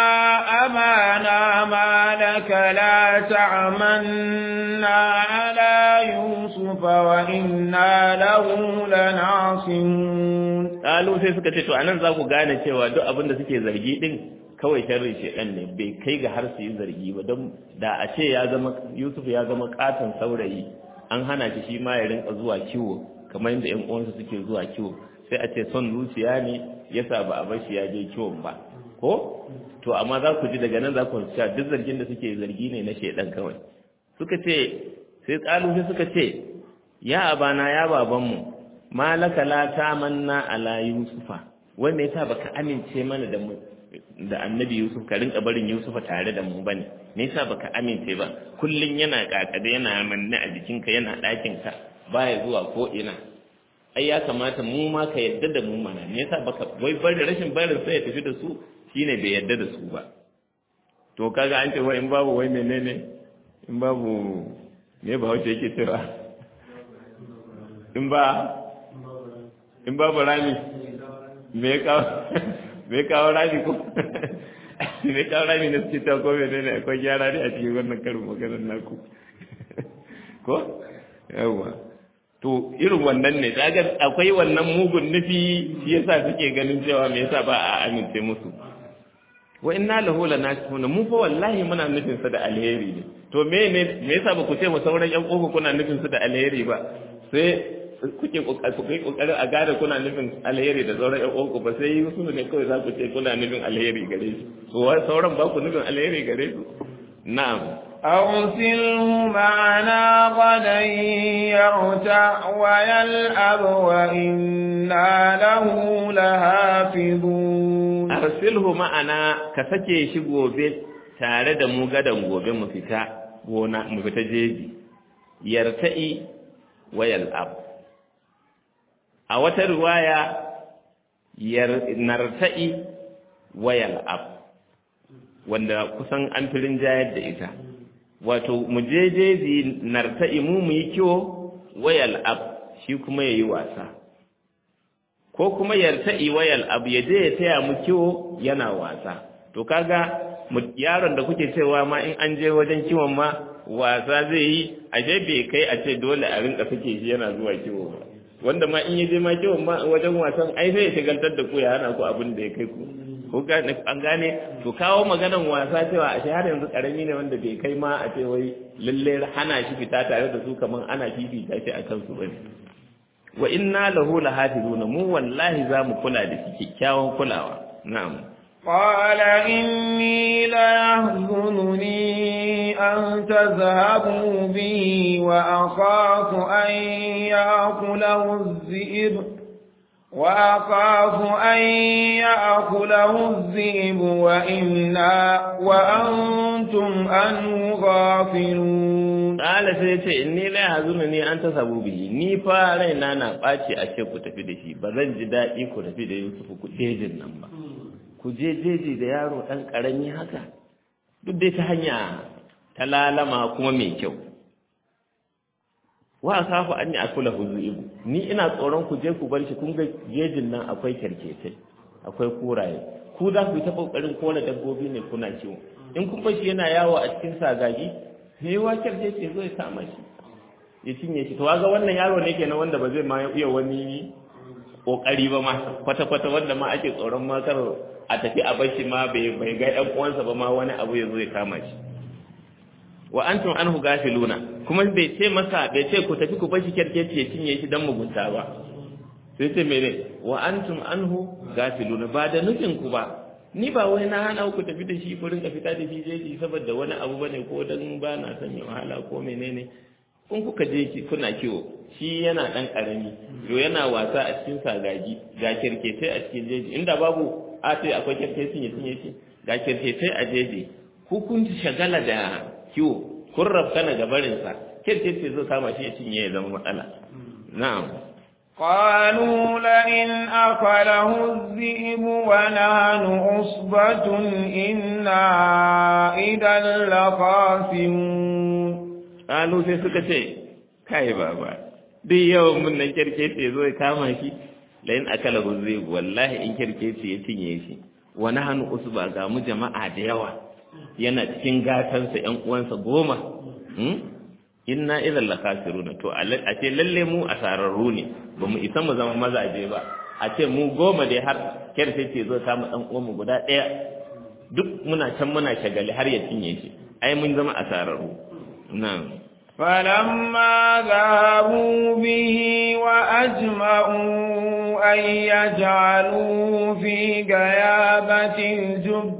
Speaker 2: amana ma laka la ta'manna ala yusuf wa inna lahu lanasimun
Speaker 1: qalu sai suka ce to anan za ku gane cewa duk abin da suke zargi din kawai sharri shedan ne bai kai ga har su yi zargi ba don da a ce ya zama Yusuf ya zama katon saurayi an hana shi shi ma ya rinka zuwa kiwo kamar yadda ƴan uwansa suke zuwa kiwo sai a ce son zuciya ne yasa ba a bar shi ya je kiwon ba ko to amma za ku ji daga nan za ku cewa duk zargin da suke zargi ne na shedan kawai suka ce sai tsalu sai suka ce ya abana ya babanmu malaka la tamanna ala yusufa wai me yasa baka amince mana da mu da annabi Yusuf ka rinka barin Yusufa tare da mu bane me yasa baka amince ba kullun yana kakade yana manne a jikinka yana ɗakin ka baya zuwa ko ina ai ya kamata mu ma ka yadda da mu mana me yasa baka wai bar da rashin barin sai ya tafi da su shine bai yadda da su ba to kaga an ce wai in babu wai menene in babu me ba wace yake cewa in ba in babu rami me ya kawo me kawo rami ko me kawo rami na suke ta ko mene ne akwai gyara ne a cikin wannan karin maganar naku ko yawa to irin wannan ne kaga akwai wannan mugun nufi shi yasa suke ganin cewa me yasa ba a amince musu wa inna lahu lanasihuna mu fa wallahi muna nufin sa da alheri ne to me ne me yasa ba ku ce mu sauran yan kofa kuna nufin su da alheri ba sai kuke kokarin a gane kuna nufin alheri da sauran ƴan uwanku ba sai Yusuf ne kawai za ku ce kuna nufin alheri gare shi to sauran ba ku nufin alheri gare su na'am
Speaker 2: أرسله معنا غدا يرتع ويلعب وإنا له لهافظون
Speaker 1: أرسله معنا كسكي shi gobe tare da mu gadan gobe mu fita gona mu fita jeji yarta'i wayal ab a wata riwaya narta'i wayal ab wanda kusan an firin jayar da ita wato mu je jeji narta'i mu mu yi kiwo wayal ab shi kuma ya yi wasa ko kuma yarta'i wayal ab ya je ya taya mu kiwo yana wasa to kaga yaron da kuke cewa ma in an je wajen kiwon ma wasa zai yi ashe bai kai a ce dole a rinka sake shi yana zuwa kiwo ba wanda ma in ya je ma kiwon ma wajen wasan ai sai ya shigantar da ku ya hana ku abin da ya kai ku ko gane an gane to kawo maganan wasa cewa a har yanzu karami ne wanda bai kai ma a ce wai lalle hana shi fita tare da su kaman ana fifita shi akan su bane wa inna lahu lahafizuna mu wallahi za mu kula da shi kyakkyawan kulawa na'am
Speaker 2: قال إني ليحزنني أن تذهبوا به وأخاف أن يأكله الذئب وأخاف أن يأكله الذئب وإنا وأنتم عنه غافلون
Speaker 1: قال سيتي إني لا يحزنني أن تذهبوا به ni fa raina na ɓaci a ce ku tafi da shi ba zan ji daɗi ku tafi da Yusuf ku jejin nan ba ku je jeji da yaro ɗan ƙarami haka duk dai ta hanya ta lalama kuma mai kyau wa kafu an yi akula huzuibu ni ina tsoron ku je ku bar shi kun ga jejin nan akwai kyarketai akwai kuraye ku za ku yi ta kokarin kona dabbobi ne kuna kiwo in kun bar shi yana yawo a cikin sagagi sai wa kyarkece zai kama shi ya cinye shi to ga wannan yaro ne kenan wanda ba zai ma iya wani kokari ba ma kwata kwata wanda ma ake tsoron ma kar a tafi a bar shi ma bai bai ga ɗan uwansa ba ma wani abu ya zo ya kama shi wa antum anhu gafiluna kuma bai ce masa bai ce ku tafi ku bashi kerkeci ya cinye shi dan mugunta ba sai ce mene wa antum anhu gafiluna ba da nufin ku ba ni ba wai na hana ku tafi da shi ku rinka fita da shi jeji saboda wani abu bane ko dan ba na son ya wahala ko menene kun kuka je ki kuna kiwo shi yana dan karami yo yana wasa a cikin sagagi ga kerkeci a cikin jeji inda babu a sai akwai kerkeci ya cinye shi ga kerkeci a jeji ku kun shagala da kiwo kun rafkana ga barinsa kirce ce zai kama shi ya cinye ya zama matsala na'am
Speaker 2: قالوا لئن أكله الذئب ونحن عصبة إنا إذا لخاسرون
Speaker 1: قالوا sai suka ce kai baba duk yawan mun nan kirkece zo ya kama shi la'in akala zai wallahi in kirkece ya cinye shi wa nahnu usba ga mu jama'a da yawa yana cikin gatansa ‘yan uwansa goma, inna idan la kasiruna to a ce lalle mu asararru ne ba mu isa mu zama mazaje ba a ce mu goma dai har kyar sai ce zo samu ɗan uwanmu guda ɗaya duk muna can muna shagali har ya cinye shi ai mun zama asararru na'am
Speaker 2: فلما ذهبوا به وأجمعوا أن يجعلوا في غيابة الجب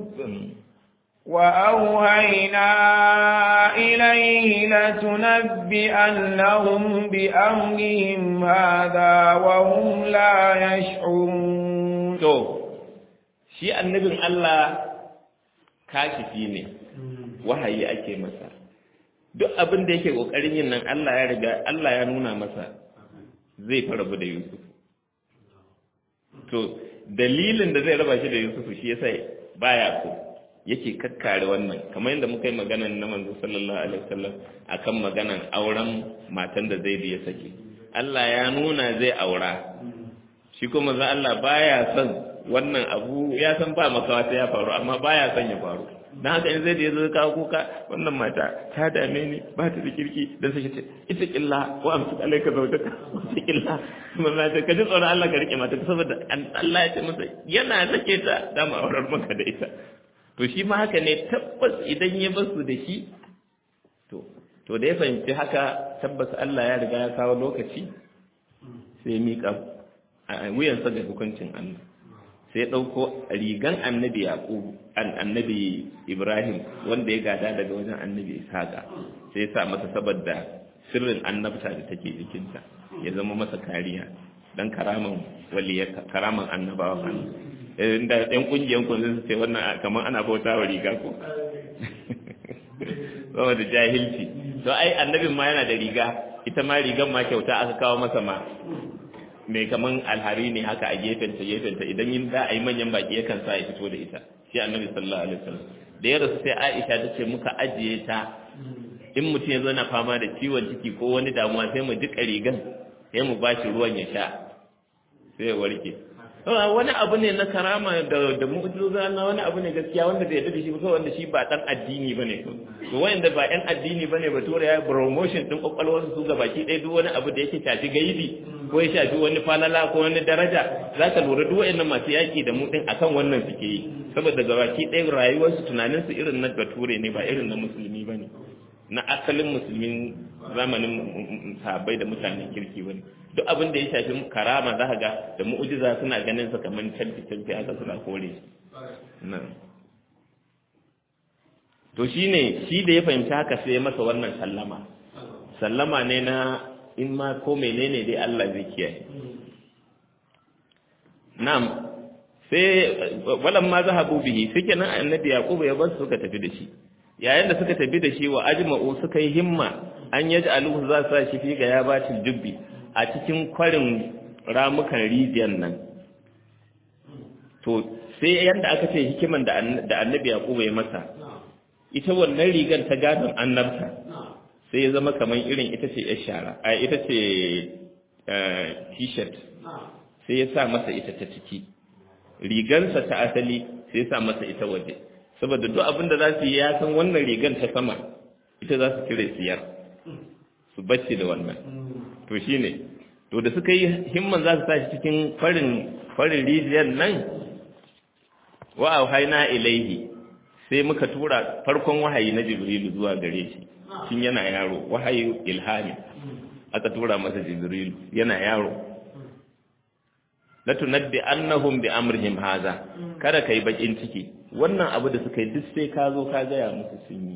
Speaker 2: وأوهينا إليه لتنبئنهم بأمرهم هذا وهم لا يشعرون
Speaker 1: to shi annabin Allah kashifi ne wahayi ake masa duk abin da yake kokarin yin nan Allah ya riga Allah ya nuna masa zai farabu da Yusuf to dalilin da zai raba shi da Yusuf shi yasa baya so yake kakkare wannan kamar yadda muka yi maganan na manzo sallallahu alaihi wasallam akan maganan auren matan da zai ya sake Allah ya nuna zai aura shi kuma manzo Allah baya son wannan abu ya san ba makawa sai ya faru amma baya son ya faru dan haka in zai da yazo kawo kuka wannan mata ta dame ni ba ta da kirki dan sai ce ita killa wa amsu alaika zawjaka ita killa manzo ta kaji tsoron Allah ka rike mata saboda Allah ya ce masa yana sake ta da mu aurar maka da ita to shi ma haka ne tabbas idan ya basu da shi to to da ya fahimci haka tabbas Allah ya riga ya kawo lokaci sai miƙa wuyansa ga hukuncin Allah sai ɗauko rigan annabi Yaqub an annabi Ibrahim wanda ya gada daga wajen annabi Ishaqa sai ya sa masa saboda sirrin annabta da take jikinta ya zama masa kariya dan karaman waliyar karaman annabawa kan inda ɗan ƙungiyar ku zai ce wannan kamar ana bauta wa riga ko saboda jahilci to ai annabin ma yana da riga ita ma rigan ma kyauta aka kawo masa ma mai kaman alhari ne haka a gefenta gefenta idan yin za a yi manyan baki yakan sa ya fito da ita shi annabi sallallahu alaihi wasallam da ya rasu sai Aisha ta ce muka ajiye ta in mutum ya zo na fama da ciwon ciki ko wani damuwa sai mu jika rigan sai mu bashi ruwan ya sha sai ya warke wani abu ne na karama da da mu'jiza na wani abu ne gaskiya wanda bai yarda da shi ba wanda shi ba dan addini bane to to wanda ba yan addini bane ba tura ya promotion din kokalwar su ga baki ɗaya duk wani abu da yake shafi gaibi ko ya shafi wani falala ko wani daraja zaka lura duk wayannan masu yaki da mu din akan wannan suke yi saboda gabaki ɗaya rayuwarsu tunaninsu irin na bature ne ba irin na musulmi ba ne na asalin musulmin zamanin sahabbai da mutanen kirki ba ne duk abin da ya shafi karama za ka ga da mu'ujiza suna ganin sa kamar canfi canfi haka suna kore shi to shine shi da ya fahimci haka sai ya masa wannan sallama sallama ne na in ma ko menene dai Allah zai kiyaye na'am sai walan ma zahabu bihi suke nan annabi yaqub ya bar suka tafi da shi yayin da suka tafi da shi wa ajma'u suka yi himma an yaj'aluhu za sa shi fi ga yabatil jubbi a cikin kwarin ramukan rijiyar nan to sai yanda aka ce hikiman da annabi yaqub ya masa ita wannan rigar ta gadon annabta sai ya zama kamar irin ita ce yar shara a ita ce t-shirt sai ya sa masa ita ta ciki rigansa ta asali sai ya sa masa ita waje saboda duk abin da za su yi ya san wannan rigan ta sama ita za su cire siyar su bacci da wannan to shine to da suka yi himman za su sa shi cikin farin farin rijiyar nan wa auhayna ilaihi sai muka tura farkon wahayi na jibrilu zuwa gare shi shin yana yaro wahayi ilhami aka tura masa jibrilu yana yaro la tunabbi annahum bi amrihim haza kada kai bakin ciki wannan abu da suka yi duk sai ka zo ka gaya musu sun yi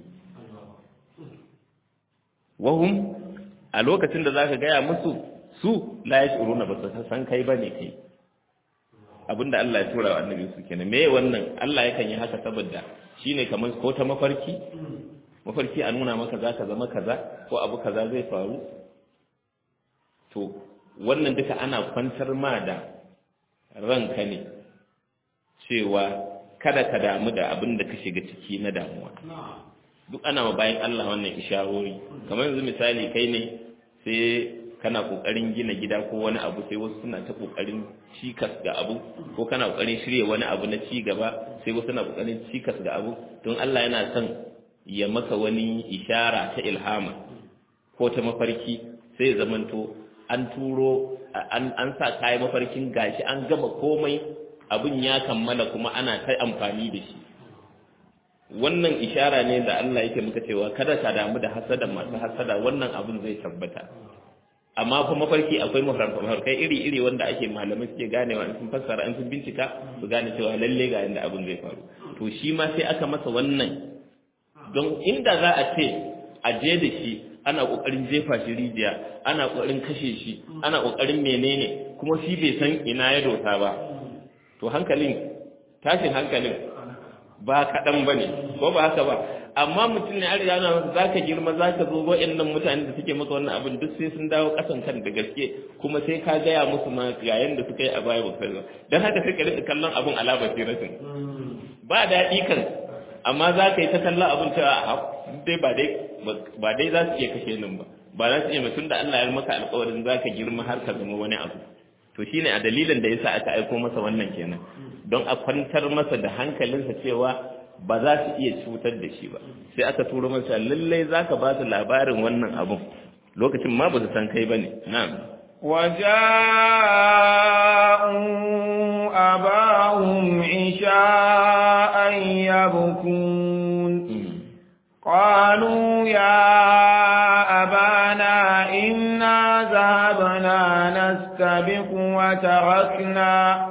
Speaker 1: wahum a lokacin da zaka gaya musu su la yashuruna ba su san kai bane kai abinda Allah ya tura wa annabi su kenan me wannan Allah yakan yi haka saboda shine kamar ko ta mafarki mafarki a nuna maka zaka zama kaza ko abu kaza zai faru to wannan duka ana kwantar ma da ranka ne cewa kada ka damu da abin da ka shiga ciki na damuwa duk ana ma bayan Allah wannan isharori kamar yanzu misali kai ne sai kana kokarin gina gida ko wani abu sai wasu suna ta kokarin cikas ga abu ko kana kokarin shirye wani abu na ci gaba sai wasu suna kokarin cikas ga abu don Allah yana son ya maka wani ishara ta ilhama ko ta mafarki sai zamanto an turo an sa kayan mafarkin gashi an gama komai abin ya kammala kuma ana ta amfani da shi wannan ishara ne da Allah yake muka cewa kada ka damu da hasada masu hasada wannan abin zai tabbata amma kuma mafarki akwai mafarkai iri-iri wanda ake malamai suke ganewa in sun fassara in sun bincika su gane cewa lalle ga yanda abin zai faru to shi ma sai aka masa wannan don inda za a ce a je da shi ana kokarin jefa shi rijiya ana kokarin kashe shi ana kokarin menene kuma shi bai san ina ya dosa ba to hankalin tashin hankalin ba kaɗan ba ne ko ba haka ba amma mutum ne an riga na masa zaka girma zaka zo wa'annan mutane da suke maka wannan abin duk sai sun dawo kasan kan da gaske kuma sai ka gaya musu ma ga yanda suka yi a baya ba kai ba dan haka sai ka rika kallon abin ala basiratin ba daɗi kan amma za ka yi ta kallon abin cewa dai ba dai ba dai za su iya kashe nan ba ba za su iya mutum da Allah ya maka alƙawarin za ka girma har ka zama wani abu to shine a dalilin da yasa aka aiko masa wannan kenan don a kwantar masa da hankalinsa cewa ba za su iya cutar da shi ba sai aka turo masa lallai za ka ba su labarin wannan abun lokacin ma ba su san kai ba ne na'am
Speaker 2: وجاءوا أباهم عشاء يبكون قالوا يا أبانا إنا ذهبنا نستبق وتركنا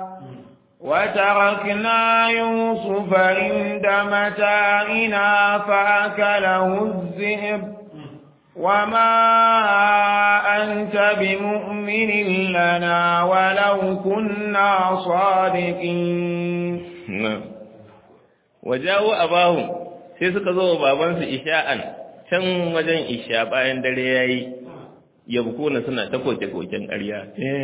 Speaker 2: وتركنا يوسف عند متاعنا فأكله الذئب وما أنت بمؤمن لنا ولو كنا صادقين
Speaker 1: na'am wajawo abahum sai suka zo wa babansu isha'an can wajen isha bayan dare yayi yabkuna suna ta koke-koken ƙarya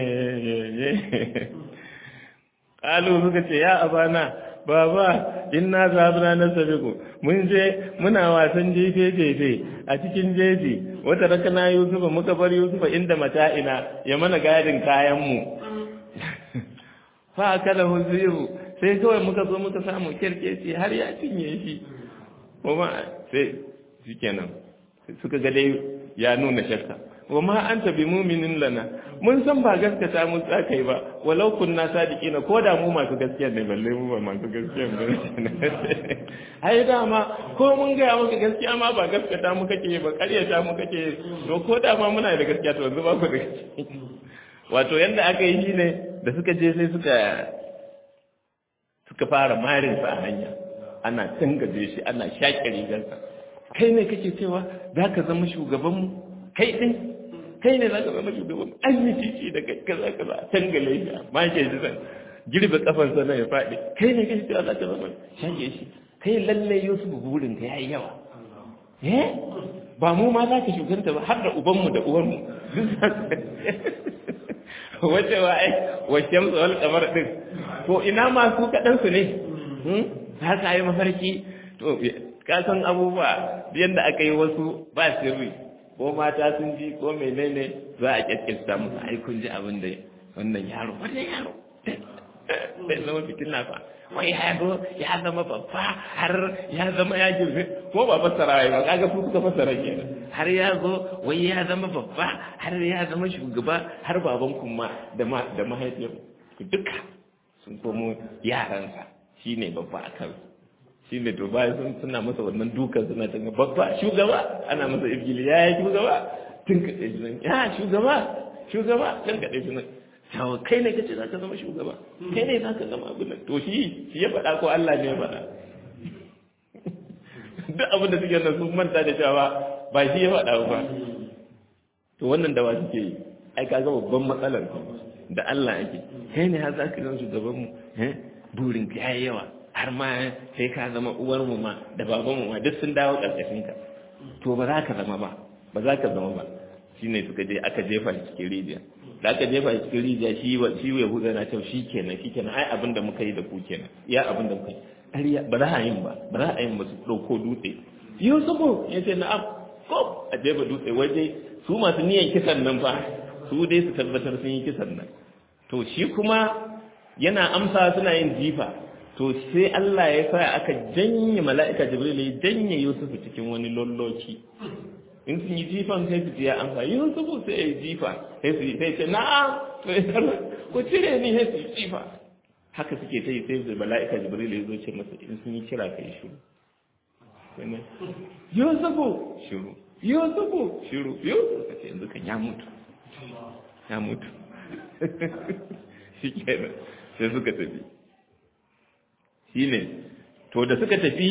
Speaker 1: Kalu suka ce, Ya abana, baba, inna zabuna na sabiku, mun je muna wasan jefe-jefe a cikin jeji, wata rakana Yusufa muka bar Yusufa inda mata'ina ya mana gadin kayanmu. Fa kada huziru, sai kawai muka zo muka samu kirkeci har ya cinye shi. Kuma sai shi kenan, suka ga dai ya nuna shakka. wa ma anta bi mu'minin lana mun san ba gaskata mun tsaka yi ba walau kunna sadiqina ko da mu masu gaskiya ne balle mu ba masu gaskiya ne ai dama ko mun ga maka gaskiya ma ba gaskata mu kake ba ƙaryata mu kake to ko da ma muna da gaskiya to yanzu ba ku da gaskiya wato yanda aka yi shine da suka je sai suka suka fara marin sa a hanya ana tangaje shi ana shaƙe rigarsa kai ne kake cewa za ka zama shugabanmu kai ɗin kai ne za ka zama shugabanmu an yi titi da kai kaza kaza a tangale shi a make shi zan girbe kafansa na ya faɗi kai ne kake cewa za ka zama shaƙe shi kai lalle yusuf burin ka yayi yawa eh ba mu ma za ka shuganta ba har da ubanmu da uwarmu wace wa ai wace mu wal kamar din to ina ma su kaɗan su ne za ka yi mafarki to ka san abubuwa yadda aka yi wasu ba sirri ko mata sun ji ko menene za a kyakkyasta musu ai kun ji abin da wannan yaro wannan yaro bai zama fitina fa wai yaro ya zama babba har ya zama ya girme ko ba fassara ba kaga su suka fassara kenan har ya zo wai ya zama babba har ya zama shugaba har baban kuma da da mahaifiyar duka sun komo yaransa shine babba a kansu shi ne to bayan sun suna masa wannan dukan suna tanga babba shugaba ana masa ibgili ya yi shugaba tun kaɗe shi nan ya shugaba shugaba tun kaɗe shi nan yawa kai ne kace za ka zama shugaba kai ne za ka zama abin nan to shi shi ya faɗa ko Allah ne ya faɗa duk abin da suke nan sun manta da cewa ba shi ya faɗa ba to wannan da wa suke yi ai kaga babban matsalar da Allah yake kai ne har za ka zama shugaban mu burin ka yayi yawa har ma sai ka zama uwar mu ma da baban mu ma duk sun dawo karkashin ka to ba za ka zama ba ba za ka zama ba shine suka je aka jefa shi cikin rijiya da aka jefa shi cikin rijiya shi wa shi ya huda na cewa shikenan shikenan ai abin da muka yi da ku kenan ya abin da muka yi ƙarya ba za a yin ba ba za a yin ba su ɗauko dutse yusufu ya ce na'am ko a jefa dutse waje su masu niyan kisan nan fa su dai su tabbatar sun yi kisan nan to shi kuma yana amsa suna yin jifa to sai Allah ya sa aka janye mala'ika Jibril ya janye Yusuf cikin wani lolloki in sun yi jifan sai su ya amsa Yusuf sai ya jifa sai su sai ce na'am to ya ku cire ni sai su jifa haka suke ta yi sai da mala'ika Jibril ya zo ce masa in sun yi kira kai shiru Yusuf shiru Yusuf shiru Yusuf kace yanzu kan ya mutu ya mutu shi kenan sai suka tafi shi ne to da suka tafi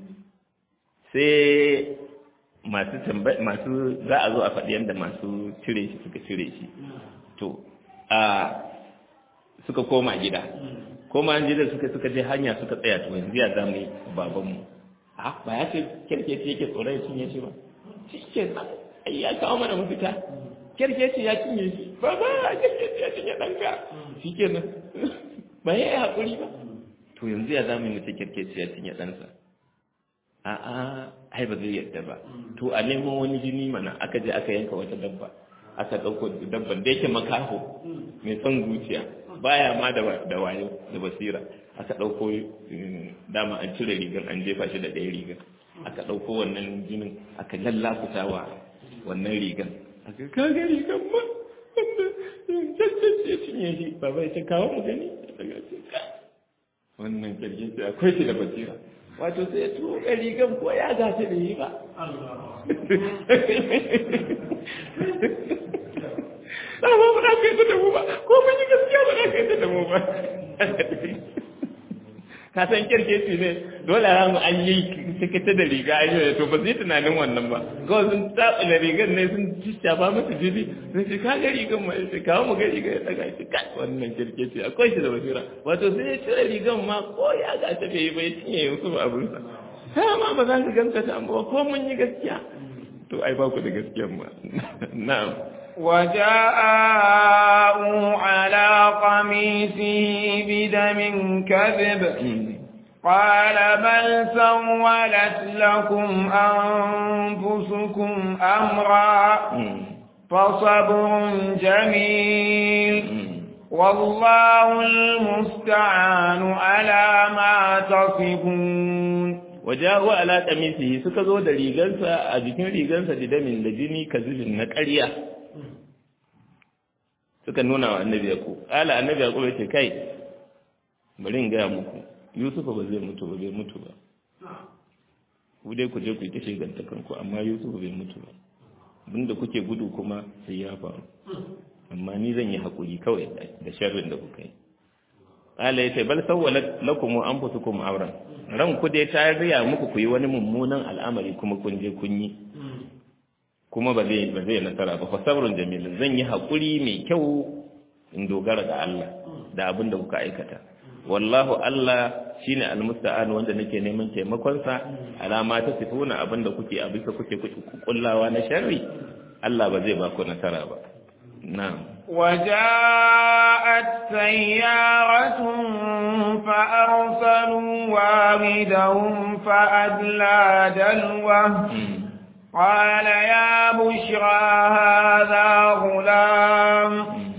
Speaker 1: sai masu masu za a zo a faɗi yadda masu cire shi suka cire shi to a suka koma gida koma gida suka suka je hanya suka tsaya to yanzu ya za mu yi babanmu a ba ya ce kirkeci yake tsoron ya cinye shi ba shi ke nan ai ya kawo mana mafita kirkeci ya cinye shi ba ba kirkeci ya cinye ɗanka shi ke nan ba ya yi haƙuri ba to yanzu ya zamu mutu kirkeci ya cinye ɗansa a'a ai ba zai yadda ba to a nemo wani jini mana aka je aka yanka wata dabba aka ɗauko dabban da yake makaho mai son zuciya baya ma da wayo da basira aka ɗauko dama an cire rigar an jefa shi da ɗaya rigar aka ɗauko wannan jinin aka lallafuta wa wannan rigar aka kaga rigar ma wanda cancanci ya cinye shi ba bai ta kawo mu gani daga wannan kirgin sai akwai shi da basira wato sai ya tuwo rigan ko ya gace da yi ba ba ba ba za ka yi da mu ba ko mun yi gaskiya ba za ka yi da mu ba ka san kirkeci ne dole a mu an yi tikita da riga an yi to ba zai tunanin wannan ba kawai sun taɓa rigar ne sun shafa masa jini sun ce ka ga rigar ma ya ce kawo mu ga rigar ya daga ce kai wannan kirkeci akwai shi da basira wato sai ya cire rigar ma ko ya ga ta bai bai cinye yanzu ba abinsa ha ma ba za ka ganta ta ba ko mun yi gaskiya to ai ba ku da gaskiyan ma na'am
Speaker 2: وجاءوا على قميصه بدم كذب قال بل سولت لكم أنفسكم أمرا فصبر جميل والله المستعان على ما تصفون
Speaker 1: وجاءوا على قميصه suka zo da rigansa a jikin rigansa da damin da jini kazibin na ƙarya suka nuna wa annabi yaqub qala annabi yaqub yace kai bari in gaya muku yusuf ba zai mutu ba bai mutu ba ku dai ku je ku yi ta shigantakan ku amma yusuf bai mutu ba abinda kuke gudu kuma sai ya faru amma ni zan yi hakuri kawai da sharrin da kuka yi qala yace bal sawwalat lakum anfusukum amran ran ku dai ta riya muku ku yi wani mummunan al'amari kuma kun je kun yi kuma ba zai ba zai nasara ba fa sabrun jamil zan yi hakuri mai kyau in dogara ga Allah da abin da kuka aikata wallahu Allah shine almusta'an wanda nake neman taimakon sa alama ta sifuna abin da kuke a bisa kuke kullawa na sharri Allah ba zai ba ku nasara ba na'am
Speaker 2: وجاءت سيارة فأرسلوا واردهم فأدلى دلوه قال يا بشرى هذا غلام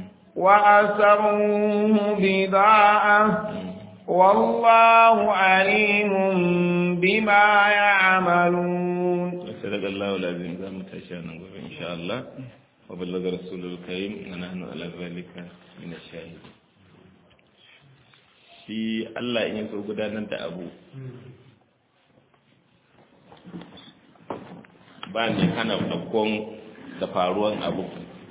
Speaker 2: وأسروه بضاعة والله عليم بما يعملون
Speaker 1: صدق الله العظيم ذا متشانا إن شاء الله وبلغ رسول الكريم ونحن على ذلك من الشاهدين shi Allah in so gudanar da abu ba ne hana ɗaukon da faruwan abu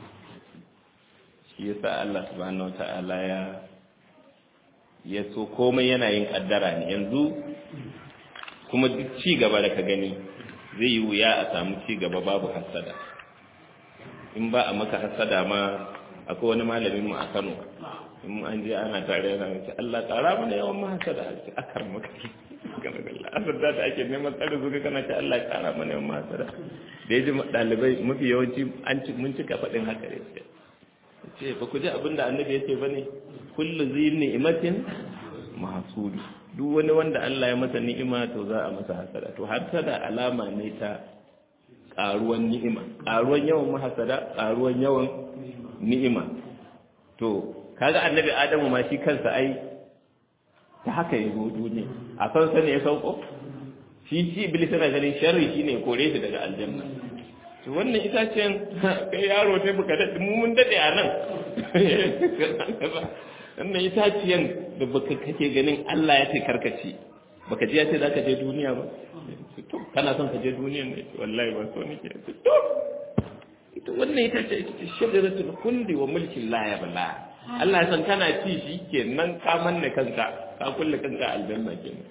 Speaker 1: shi yasa Allah subhanahu wata'ala ya ya so komai yana yin kaddara ne yanzu kuma duk ci gaba da ka gani zai yi wuya a samu ci gaba babu hasada in ba a maka hasada ma akwai wani malamin mu a Kano in an je ana tare yana ce Allah tsara mana yawan ma hasada a ce akar maka kana da Allah asar da ake neman tsare zuwa kana ce Allah tsara mana yawan ma hasada da yaji dalibai mafi yawanci an mun cika faɗin haka ne ce ba ku ji abin da annabi ya ce bane kullu zi ni'matin mahsudu duk wani wanda Allah ya masa ni'ima to za a masa hasada to hasada alama ne ta karuwan ni'ima karuwan yawan mahasada karuwan yawan ni'ima to kaga annabi adamu ma shi kansa ai ta haka ya zo duniya a san sani ya sauko shi shi iblis yana ganin sharri shine kore shi daga aljanna to wannan itacen kai yaro ne baka dade mu mun dade a nan wannan itaciyan da baka kake ganin Allah ya ce karkace baka ji ya ce zaka je duniya ba to kana son ka je duniyan ne wallahi ba so nake to ita wannan ita ce ita ce shajaratul khuldi wa mulkin la yabla Allah ya san kana ci shi kenan ka manne kanka ka kulle kanka aljanna kenan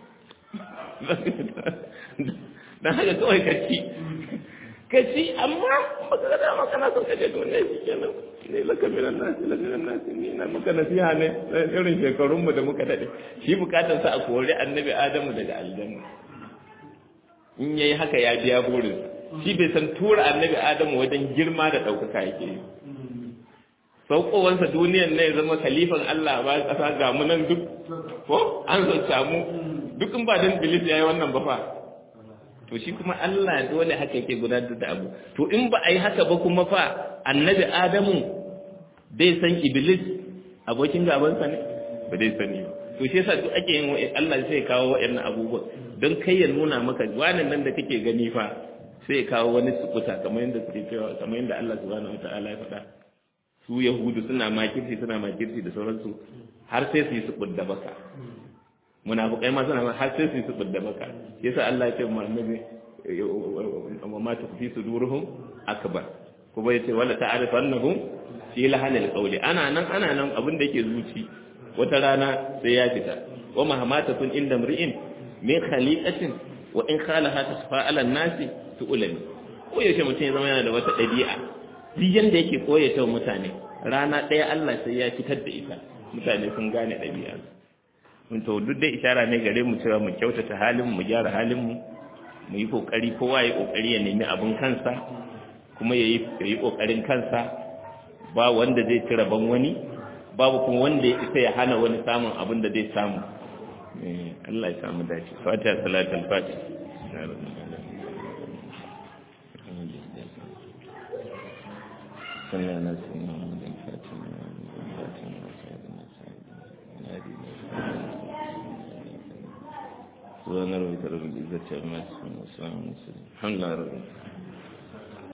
Speaker 1: dan haka kawai ka ci ka ci amma baka ga dama kana son ka je duniya shi kenan ne laka minan nasi laka minan nasi ni na maka nasiha ne irin shekarun mu da muka dade shi bukatar sa a kori annabi adamu daga aljanna in yayi haka ya biya burin shi bai san tura annabi adamu wajen girma da ɗaukaka yake yi saukowansa duniyan ne ya zama khalifan Allah ba ƙasa ga mu nan duk ko an so samu duk in ba dan bilis yayi wannan ba fa to shi kuma Allah dole haka yake gudanar da abu to in ba a yi haka ba kuma fa annabi adamu dai san iblis abokin gabansa ne ba dai sani ba to shi yasa duk ake yin Allah sai ya kawo waɗannan abubuwa don kai ya nuna maka wannan nan da kake gani fa sai ya kawo wani sukuta kamar yadda suke cewa kamar yadda Allah subhanahu wataala ya faɗa su yahudu suna makirci suna makirci da sauransu har sai su yi su da baka munafiqai ma suna har sai su yi su da baka yasa Allah ya ce mu annabi wa ma tukfi suduruhum akbar kuma yace wala ta'rifannahum fi lahanil qawli ana nan ana nan abin da yake zuci wata rana sai ya fita wa mahamata kun inda mri'in min khaliqatin wa in khalaha tasfa ala nasi tu'lami ko yaushe mutum ya zama yana da wata dabi'a duk yanda yake koyata mutane rana ɗaya Allah sai ya fitar da ita mutane sun gane dabi'a mun to duk dai isharar ne gare mu cewa mu kyautata halin mu gyara halin mu mu yi kokari kowa ya kokari ya nemi abin kansa kuma ya yi kokarin kansa ba wanda zai ci rabon wani babu kuma wanda ya isa ya hana wani samun abin da zai samu Allah ya samu dace fatiha salatul fatih صلى على سيدنا محمد الفاتح سبحان ربك رب العزة عما يصفون وسلام على المرسلين الحمد لله رب العالمين